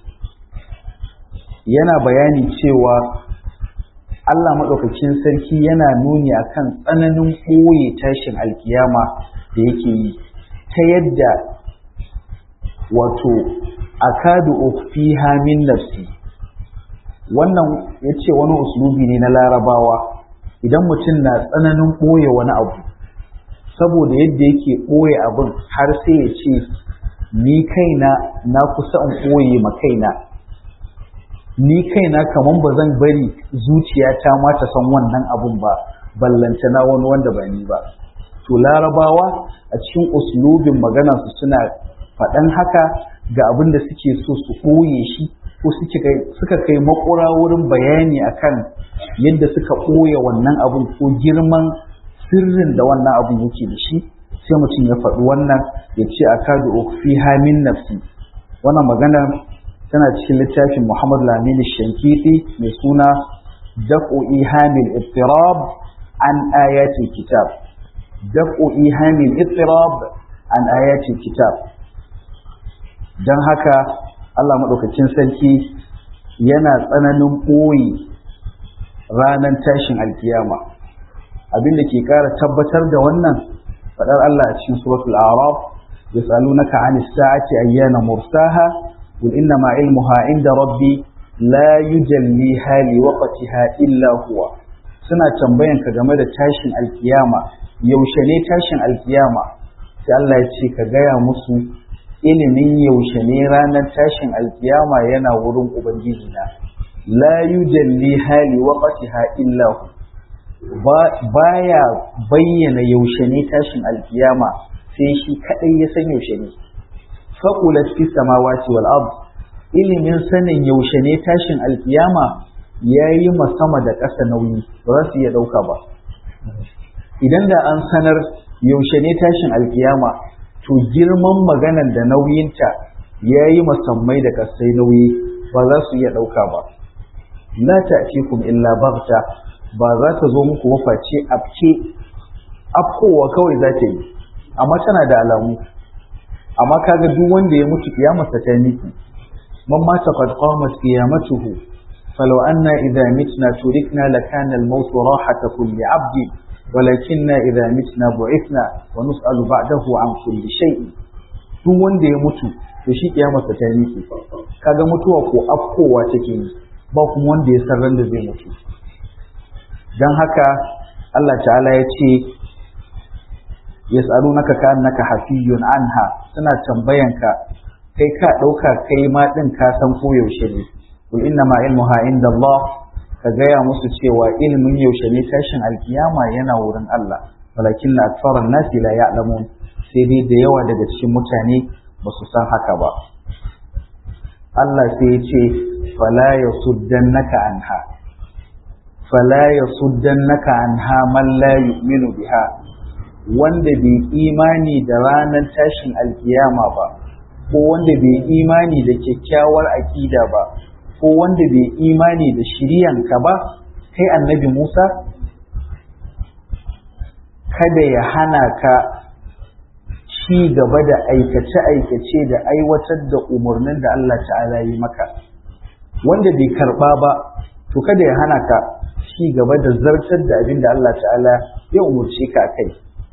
yana bayani cewa Allah maɗaukakin sarki yana nuni akan tsananin ɓoye tashin alkiyama da yake yi ta yadda wato akadu ufiha min nafsi wannan ya ce wani uslubi ne na larabawa idan mutum na tsananin ɓoye wani abu saboda yadda yake ɓoye abin har sai ya ce ni kaina na kusa in ɓoye ma kaina ni kaina kaman ba zan bari zuciyata ma ta san wannan abun ba ballanta na wani wanda ba ni ba to larabawa a cikin uslubin maganarsu suna faɗan haka ga abin da suke so su ɓoye shi ko suka kai makura wurin bayani akan yadda suka ɓoye wannan abun ko girman sirrin da wannan abun yake da shi sai mutum ya faɗi wannan ya ce a kadu fi hamin nafsi wannan magana tana cikin littafin Muhammad Lamini Shankiti mai suna Daf'u Ihamil Ittirab an ayatul kitab Daf'u Ihamil Ittirab an ayatul kitab don haka Allah maɗaukacin sarki yana tsananin ɓoye ranar tashin alkiyama abin da ke ƙara tabbatar da wannan faɗar Allah a cikin suratul Araf yas'alunaka 'anis sa'ati ayyana mursaha qul innama ilmuha 'inda rabbi la yujalliha liwaqtiha illa huwa suna tambayan ka game da tashin alkiyama yaushe ne tashin alkiyama sai Allah ya ce ka gaya musu ilimin yaushe ne ranar tashin alkiyama yana wurin ubangiji na la yujalli hali waqtiha illa hu baya bayyana yaushe ne tashin alkiyama sai shi kadai ya san yaushe ne faqulat fi samawati wal ard ilimin sanin yaushe ne tashin alkiyama yayi sama da ƙasa nauyi ba za su iya dauka ba idan da an sanar yaushe ne tashin alkiyama to girman maganar da nauyinta yayi masammai da ƙasai nauyi ba za su iya dauka ba la ta'tikum illa baghta ba za ta zo muku mafaci afke afkowa kawai za ta yi amma tana da alamu amma kaga duk wanda ya mutu kiyamarsa ta miki man mata qad qamat qiyamatuhu falau anna idha mitna turikna lakana al-maut rahata kulli 'abd walakinna idha mitna bu'ithna wa nus'alu ba'dahu an kulli shay'in duk wanda ya mutu to shi kiyamarsa ta miki kaga mutuwa ko afkowa take yi ba kuma wanda ya san ran da zai mutu dan haka Allah ta'ala ya ce yas'alunaka ka'annaka hafiyun anha suna tambayanka kai ka dauka kai ma din ka san ko yaushe ne kul inna ma ilmuha inda Allah ka gaya musu cewa ilmin yaushe ne tashin alkiyama yana wurin Allah walakin na aktsaran nasi la ya'lamun sai dai da yawa daga cikin mutane ba su san haka ba Allah sai ya ce fala yasuddannaka anha fala yasuddannaka anha man la yu'minu biha wanda bai imani da ranar tashin alkiyama ba ko wanda bai imani da kyakkyawar aƙida ba ko wanda bai imani da shiriyanka ba kai annabi Musa kada ya hana ka ci gaba da aikace-aikace da aiwatar da umarnin da Allah ta'ala yi maka wanda bai karba ba to kada ya hana ka ci gaba da zartar da abin da Allah ta'ala ya umarce ka kai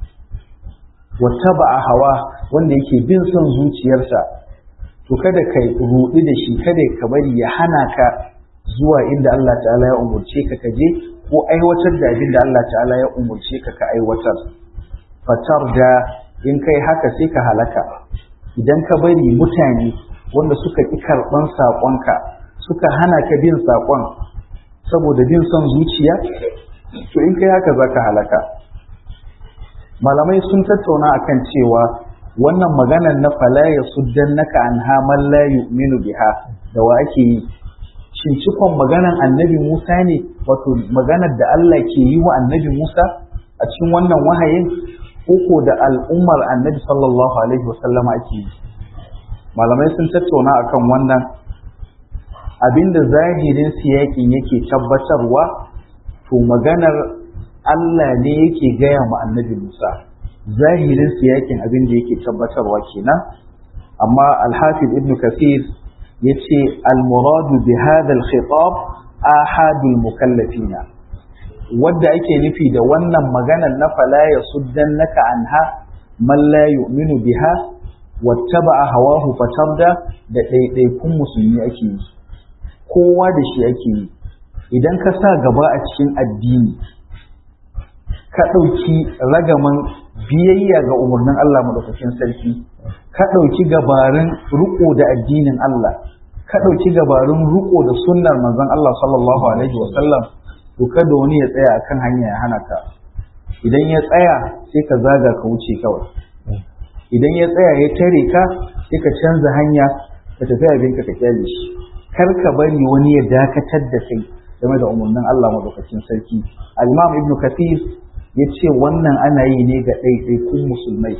wata ba a hawa wanda yake bin son zuciyarsa to kada ka ruɗi da shi kada ka bari ya hana ka zuwa inda Allah ta'ala ya umurce ka ka je ko aiwatar da abin da Allah ta'ala ya umurce ka ka aiwatar fatar da in kai haka sai ka halaka idan ka bari mutane wanda suka ƙi karɓan saƙonka suka hana ka bin saƙon saboda bin son zuciya to in kai haka za ka halaka malamai sun tattauna akan cewa wannan maganar na fala ya suddan naka an haman la yu'minu biha da wa ake yi shin cikon maganar annabi Musa ne wato maganar da Allah ke yi wa annabi Musa a cikin wannan wahayin koko da al'ummar annabi sallallahu alaihi wasallama ake yi malamai sun tattauna akan wannan abinda zahirin siyakin yake tabbatarwa to maganar Allah ne yake gaya ma annabi Musa zahirin siyakin abin da yake tabbatarwa kenan amma alhafiz ibn kathir ya ce almuradu bi hadha alkhitab ahadul mukallafina wadda ake nufi da wannan maganar na fala ya suddannaka anha man la yu'minu biha wattaba'a hawahu fatabda da ɗaiɗaikun musulmi ake yi kowa da shi ake yi idan ka sa gaba a cikin addini ka ɗauki ragaman biyayya ga umarnin Allah madaukakin sarki ka ɗauki gabarin riko da addinin Allah ka ɗauki gabarin riko da sunnar manzon Allah sallallahu alaihi wa sallam to kada wani ya tsaya akan hanya ya hana ka idan ya tsaya sai ka zaga ka wuce kawai idan ya tsaya ya tare ka sai ka canza hanya ka tafi abinka ka kyale shi kar ka bari wani ya dakatar da kai game da umarnin Allah madaukakin sarki al-Imam Ibn Kathir ya ce wannan ana yi ne ga ɗaiɗaikun musulmai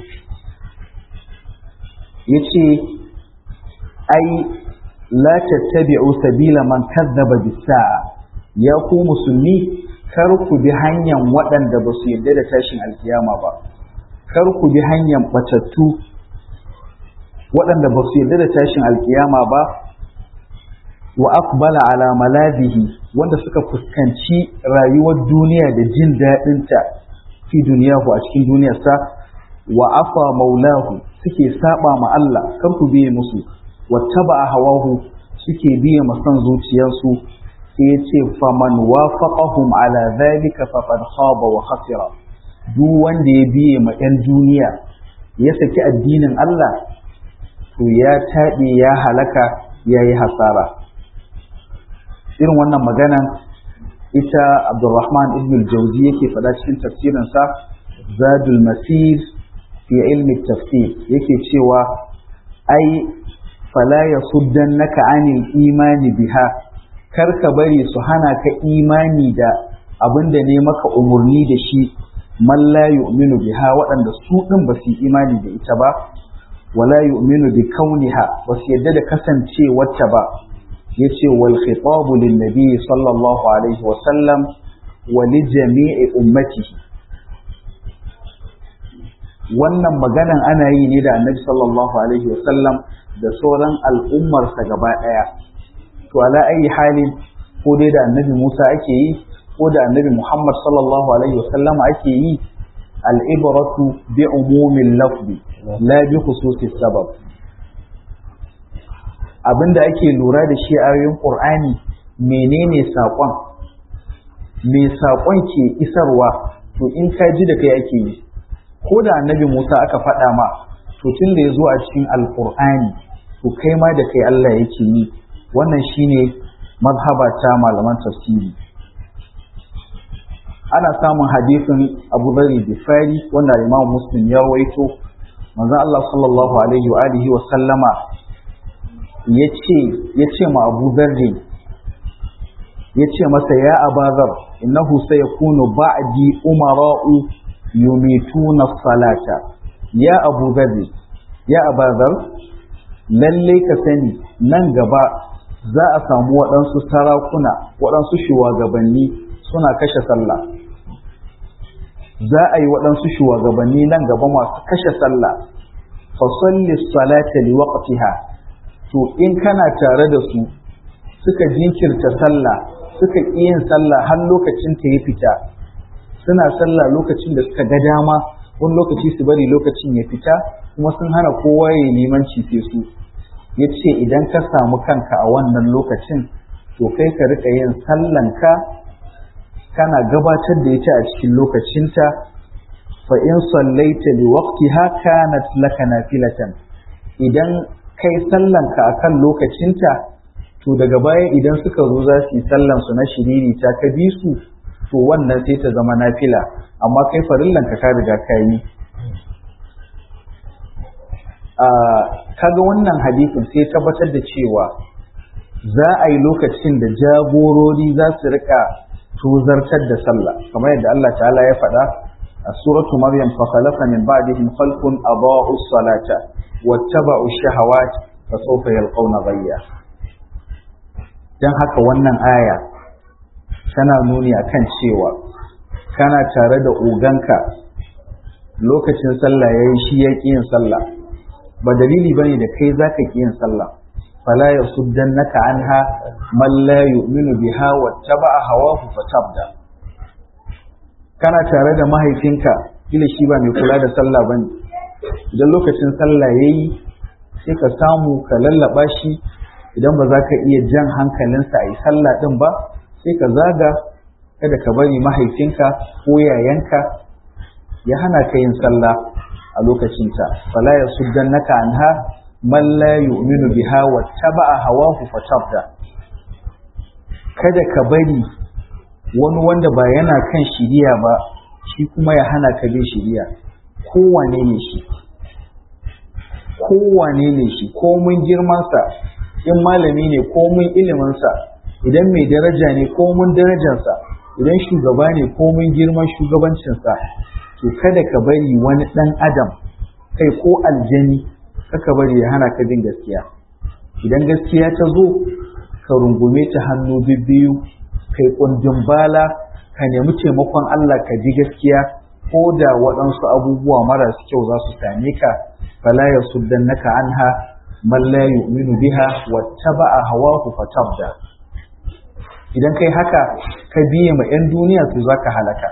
ya ce ai la tattabi'u sabila man kazzaba bisa'a ya ku musulmi kar ku bi hanyar waɗanda ba su yarda da tashin alkiyama ba kar ku bi hanyar batattu waɗanda ba su yarda da tashin alkiyama ba wa aqbala ala malazihi wanda suka fuskanci rayuwar duniya da jin daɗinta fi duniyahu a cikin duniyarsa wa afa maulahu suke saba ma Allah kar ku biye musu wattaba hawahu suke biye ma son zuciyarsu sai ya ce faman wafaqahum ala dhalika faqad khaba wa khasira duk wanda ya biye ma 'yan duniya ya saki addinin Allah to ya taɓe ya halaka ya yi hasara irin wannan maganan ita abdurrahman ibn al-jauzi yake faɗa cikin tafsirinsa zadul masir fi ilmi tafsir yake cewa ai fala yasuddannaka anil imani biha kar ka bari su hana ka imani da abinda ne maka umurni da shi man la yu'minu biha waɗanda su ɗin ba su imani da ita ba wala yu'minu bi kauniha ba su yadda da kasancewarta ba yace wal khitabu lin nabi sallallahu alaihi wa sallam wa li jami'i ummatihi wannan maganan ana yi ne da annabi sallallahu alaihi wa sallam da sauran al'ummarsa gaba ɗaya to ala ayi halin ko dai da annabi Musa ake yi ko da annabi Muhammad sallallahu alaihi wa sallama ake yi al'ibaratu bi umumin lafzi la bi khususis sabab abinda ake lura da shi a ayoyin Qur'ani menene saƙon me saƙon ke isarwa to in ka ji da kai ake yi ko da annabi Musa aka faɗa ma to tun da ya zo a cikin alƙur'ani to kai ma da kai Allah yake yi wannan shine mazhaba ta malaman tafsiri ana samun hadisin Abu Dharr Bifari wanda Imam Muslim ya waito manzon Allah sallallahu alaihi wa alihi wa sallama yace yace ma Abu Dharr yace masa ya Abazar innahu sayakunu ba'di umara'u yumituna salata ya Abu Dharr ya Abazar lalle ka sani nan gaba za a samu waɗansu sarakuna waɗansu shugabanni suna kashe sallah za a yi waɗansu shugabanni nan gaba masu kashe sallah fasalli salata li waqtiha to in kana tare da su suka jinkirta sallah suka ƙi yin sallah har lokacin ta ya fita suna sallah lokacin da suka ga dama wani lokaci su bari lokacin ya fita kuma sun hana kowa ya limanci sai su ya ce idan ka samu kanka a wannan lokacin to kai ka rika yin sallanka kana gabatar da ita a cikin lokacinta fa in sallaita li waqtiha kanat laka nafilatan idan kai sallanka akan lokacinta to daga baya idan suka zo za su yi sallan su na shiriri ta ka bi su to wannan sai ta zama nafila amma kai farillanka ka riga ka yi kaga wannan hadisin sai tabbatar da cewa za a yi lokacin da jagorori za su rika tuzartar da sallah kamar yadda Allah ta'ala ya faɗa a suratu maryam fa khalaqa min ba'dihim khalqun adaa'u salata wattaba'u shahawat fa sawfa yalqawna ghayya dan haka wannan aya tana nuni akan cewa kana tare da oganka lokacin sallah yayi shi ya yin sallah ba dalili bane da kai zaka ki yin sallah fala yasuddannaka anha man la yu'minu biha wattaba'a hawahu fatabda kana tare da mahaifinka kila shi ba mai kula da sallah bane idan lokacin sallah yayi sai ka samu ka lallaba shi idan ba za ka iya jan hankalinsa a yi sallah din ba sai ka zaga kada ka bari mahaifinka ko yayanka ya hana ka yin sallah a lokacinta fala yasuddannaka anha man la yu'minu biha wattaba'a hawahu fatabda kada ka bari wani wanda ba yana kan shiriya ba shi kuma ya hana ka bin shiriya kowane ne shi kowane ne shi komun girmansa in malami ne komun iliminsa idan mai daraja ne komun darajarsa idan shugaba ne komun girman shugabancinsa to kada ka bari wani ɗan adam kai ko aljani kaka bari ya hana ka bin gaskiya idan gaskiya ta zo ka rungume ta hannu bibbiyu kai kundin bala ka nemi taimakon Allah ka ji gaskiya ko da waɗansu abubuwa marasu kyau za su same ka fala ya suddannaka anha man la yu'minu biha wattaba'a hawahu fatabda idan kai haka ka biye ma 'yan duniya to zaka halaka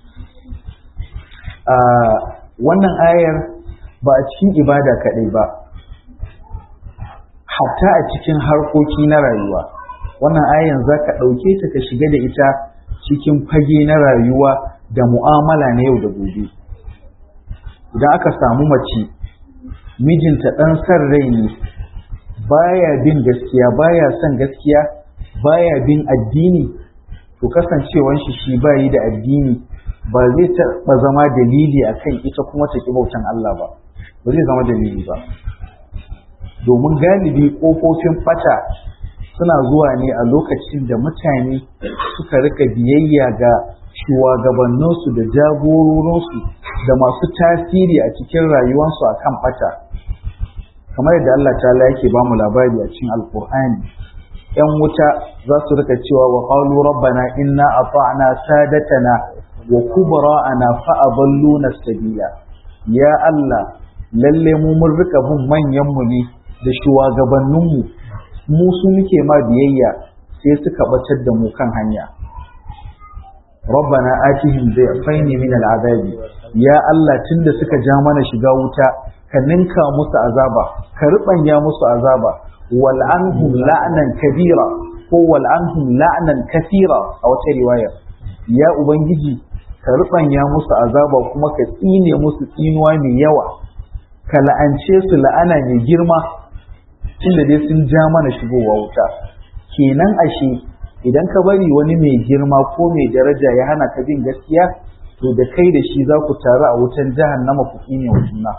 wannan ayar ba a cikin ibada kaɗai ba hatta a cikin harkoki na rayuwa wannan ayan za ka ɗauke ta ka shiga da ita cikin fage na rayuwa da mu'amala na yau da gobe idan aka samu mace mijinta ɗan san rai ne baya bin gaskiya baya son gaskiya baya bin addini to kasancewan shi shi bayi da addini ba zai taɓa zama dalili akan ita kuma ta ki bautan Allah ba ba zai zama dalili ba domin galibi ƙofofin fata suna zuwa ne a lokacin da mutane suka rika biyayya ga shugabanninsu da jagororinsu da masu tasiri a cikin rayuwarsu a kan fata kamar yadda Allah ta yake ba mu labari a cikin alkur'ani ‘yan wuta za su rika cewa wa ƙalu rabbana inna ata'na sadatana wa kubara'ana fa'adalluna sabila ya Allah lalle mu mun rika bin manyanmu ne da shugabanninmu mu su muke ma biyayya sai suka batar da mu kan hanya rabbana atihim dhayfaini min al'adabi ya Allah tunda suka ja mana shiga wuta ka ninka musu azaba ka rubanya musu azaba wal anhum la'nan kabira ko wal anhum la'nan kathira a wata riwaya ya ubangiji ka rubanya musu azaba kuma ka tsine musu tsinuwa mai yawa ka la'ance su la'ana mai girma tunda dai sun ja mana shigowa wuta kenan ashe idan ka bari wani mai girma ko mai daraja ya hana ka bin gaskiya to da kai da shi za ku taru a wutan jahannama ku ne wa juna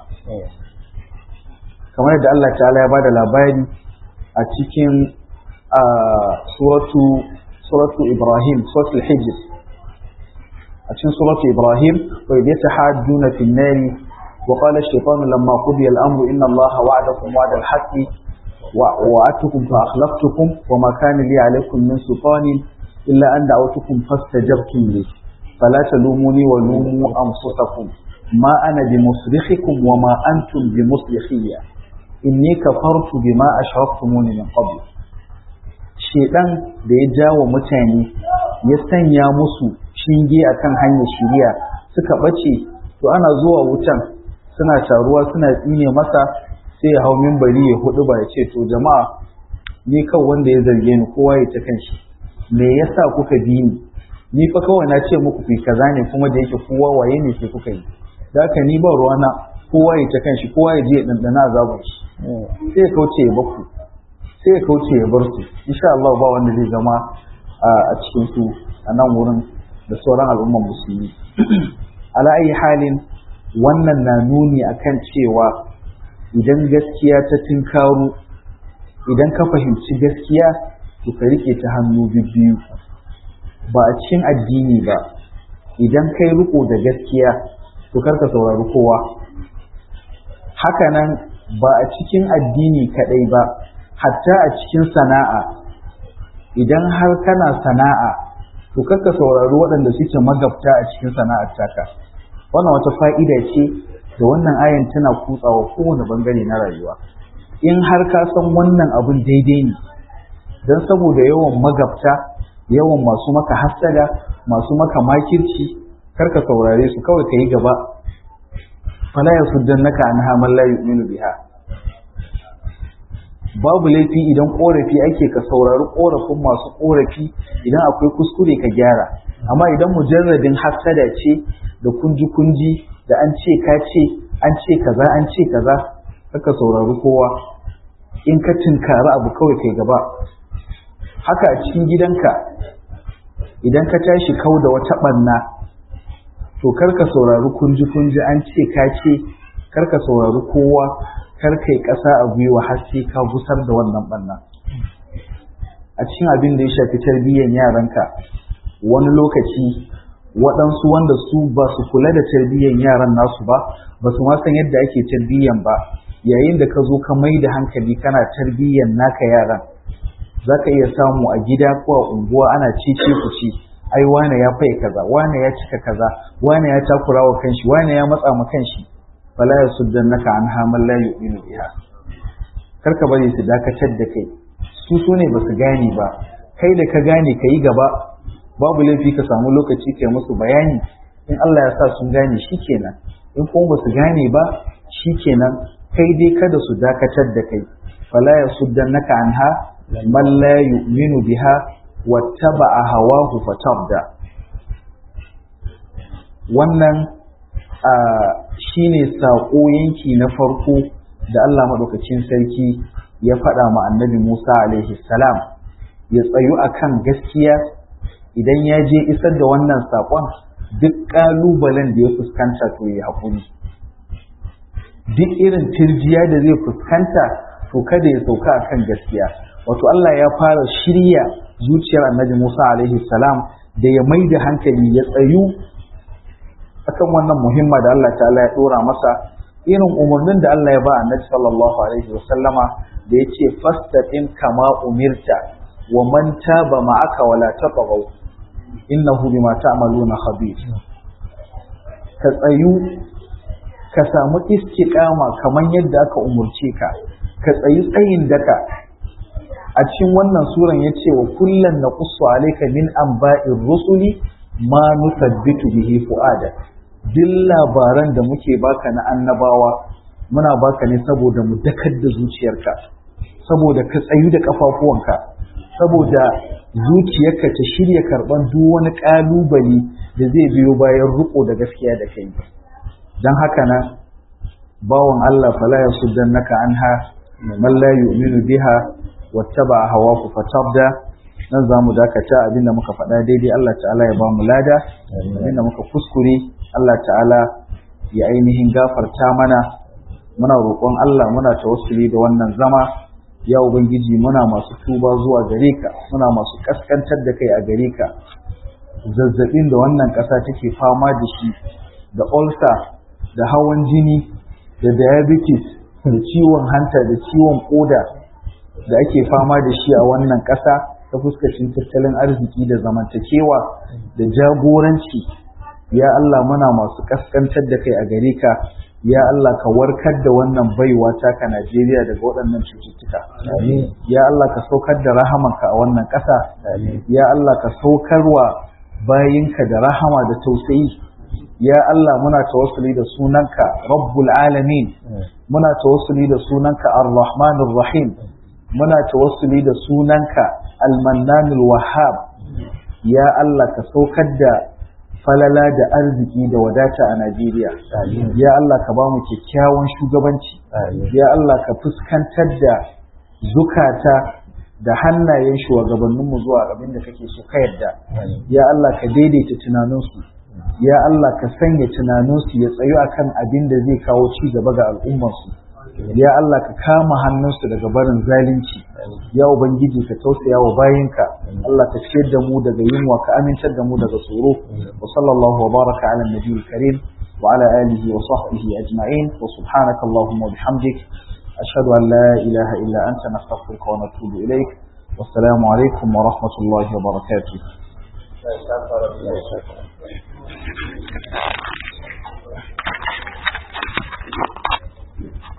kamar da Allah ta'ala ya bada labari a cikin suratu suratu Ibrahim suratul Hijr a cikin suratu Ibrahim wa idh yatahajjuna fin nari wa qala ash-shaytanu lamma qudiya al-amru inna Allaha wa'adakum wa'da al-haqqi ووعدتكم فأخلفتكم وما كان لي عليكم من سلطان إلا أن دعوتكم فاستجبتم لي فلا تلوموني ولوموا أنفسكم ما أنا بمصرخكم وما أنتم بمصرخية إني كفرت بما أشركتموني من قبل shedan da ya jawo mutane ya sanya musu shinge akan hanyar shiriya suka bace to ana zuwa wutan suna taruwa suna tsine masa sai ya hau mimbari ya hudu ba ya ce to jama'a ni kan wanda ya zarge ni kowa ya ta kanshi me yasa kuka bi ni ni fa kawai na ce muku fi kaza ne kuma da yake kowa waye ne sai kuka yi da haka ni ba ruwana kowa ya ta kanshi kowa ya je ya dandana azabun shi sai ya kauce ya baku sai ya kauce ya bar su insha Allah ba wanda zai zama a cikin su a nan wurin da sauran al'umman musulmi ala ayi halin wannan na nuni akan cewa idan gaskiya ta tinkaru idan ka fahimci gaskiya to ka rike ta hannu biyu ba a cikin addini ba idan kai riko da gaskiya to karka saurari kowa hakanan ba a cikin addini kadai ba hatta a cikin sana'a idan har kana sana'a to karka saurari waɗanda suke magabta a cikin sana'ar taka wannan wata fa'ida ce da wannan ayan tana kutsawa kowane bangare na rayuwa in har ka san wannan abin daidai ne don saboda yawan magabta yawan masu maka hassada masu maka makirci karka saurare su kawai ka yi gaba fala ya suddan naka an haman la yu'minu biha babu laifi idan korafi ake ka saurari korafin masu korafi idan akwai kuskure ka gyara amma idan mujarradin hassada ce da kunji kunji da an ce ka ce an ce kaza an ce kaza kaka saurari kowa in ka tinkari abu kawai kai gaba haka a cikin gidanka idan ka tashi kau da wata ɓanna to karka saurari kunji kunji an ce ka ce karka saurari kowa karka yi ƙasa a gwiwa har sai ka gusar da wannan ɓanna a cikin abin da ya shafi tarbiyyar yaranka wani lokaci waɗansu wanda su ba su kula da tarbiyyar yaran nasu ba ba su ma san yadda ake tarbiyyan ba yayin da ka zo ka mai da hankali kana tarbiyyan naka yaran za ka iya samu a gida ko a unguwa ana cece ku ci ai wane ya faye kaza wane ya cika kaza wane ya takura wa kanshi wane ya matsa ma kanshi fala ya suddan naka an hamal la yu'minu biha kar ka bari su dakatar da kai su su ne ba su gane ba kai da ka gane ka yi gaba babu laifi ka samu lokaci kai musu bayani in Allah ya sa sun gane shikenan in kuma ba su gane ba shikenan kai dai kada su dakatar da kai fala ya suddan naka anha man la yu'minu biha wattaba'a hawahu fatabda wannan shine saƙo yanki na farko da Allah maɗaukacin sarki ya faɗa ma annabi Musa alaihi salam ya tsayu akan gaskiya idan ya je isar da wannan saƙon duk ƙalubalen da ya fuskanta to ya haƙuri duk irin tirjiya da zai fuskanta to kada ya sauka akan gaskiya wato Allah ya fara shirya zuciyar annabi Musa alaihi salam da ya mai da hankali ya tsayu akan wannan muhimma da Allah ta'ala ya dora masa irin umarnin da Allah ya ba annabi sallallahu alaihi wasallama da ya ce fastaqim kama umirta wa man taba ma'aka wala tafaghaw innahu bima ta'maluna khabir ka tsayu ka samu istiqama kaman yadda aka umurce ka ka tsayi tsayin daka a cikin wannan suran ya ce wa kullum na kusu alaika min amba'in rusuli ma nusabbitu bihi fu'ada duk labaran da muke baka na annabawa muna baka ne saboda mu dakar da zuciyarka saboda ka tsayu da kafafuwanka saboda zuciyarka ta shirya karban duk wani kalubale da zai biyo bayan riko da gaskiya da kai don haka na bawan Allah fala yasuddannaka anha man la yu'minu biha wattaba hawaku fatabda nan za mu dakata abinda muka faɗa daidai Allah ta'ala ya ba mu lada abinda muka kuskure Allah ta'ala ya ainihin gafarta mana muna roƙon Allah muna tawassuli da wannan zama ya ubangiji muna masu tuba zuwa gare ka muna masu kaskantar da kai a gare ka zazzabin da wannan ƙasa take fama da shi da ulcer da hawan jini da diabetes da ciwon hanta da ciwon koda da ake fama da shi a wannan ƙasa ta fuskacin tattalin arziki da zamantakewa da jagoranci ya Allah muna masu kaskantar da kai a gare ka ya Allah ka warkar da wannan baiwa taka Najeriya daga waɗannan cututtuka ya Allah ka saukar da rahamanka a wannan ƙasa ya Allah ka saukarwa bayinka da rahama da tausayi ya Allah muna tawassuli da sunanka rabbul alamin muna tawassuli da sunanka ar-rahmanir rahim muna tawassuli da sunanka almannanul wahhab ya Allah ka saukar da falala da arziki da wadata a Najeriya ya Allah ka ba mu kyakkyawan shugabanci ya Allah ka fuskantar da zukata da hannayen shugabanninmu zuwa abin da kake so ka yadda ya Allah ka daidaita tunaninsu ya Allah ka sanya tunaninsu ya tsayu akan abin da zai kawo ci gaba ga al'ummarsu ya Allah ka kama hannunsu daga barin zalunci ya ubangiji ka tausaya wa bayinka Allah ka ciyar da mu daga yunwa ka amintar da mu daga tsoro wa sallallahu wa baraka ala nabiyil karim wa ala alihi wa sahbihi ajma'in wa subhanaka allahumma wa bihamdik ashhadu an la ilaha illa anta nastaghfiruka wa natubu ilaik wassalamu alaikum wa rahmatullahi wa barakatuh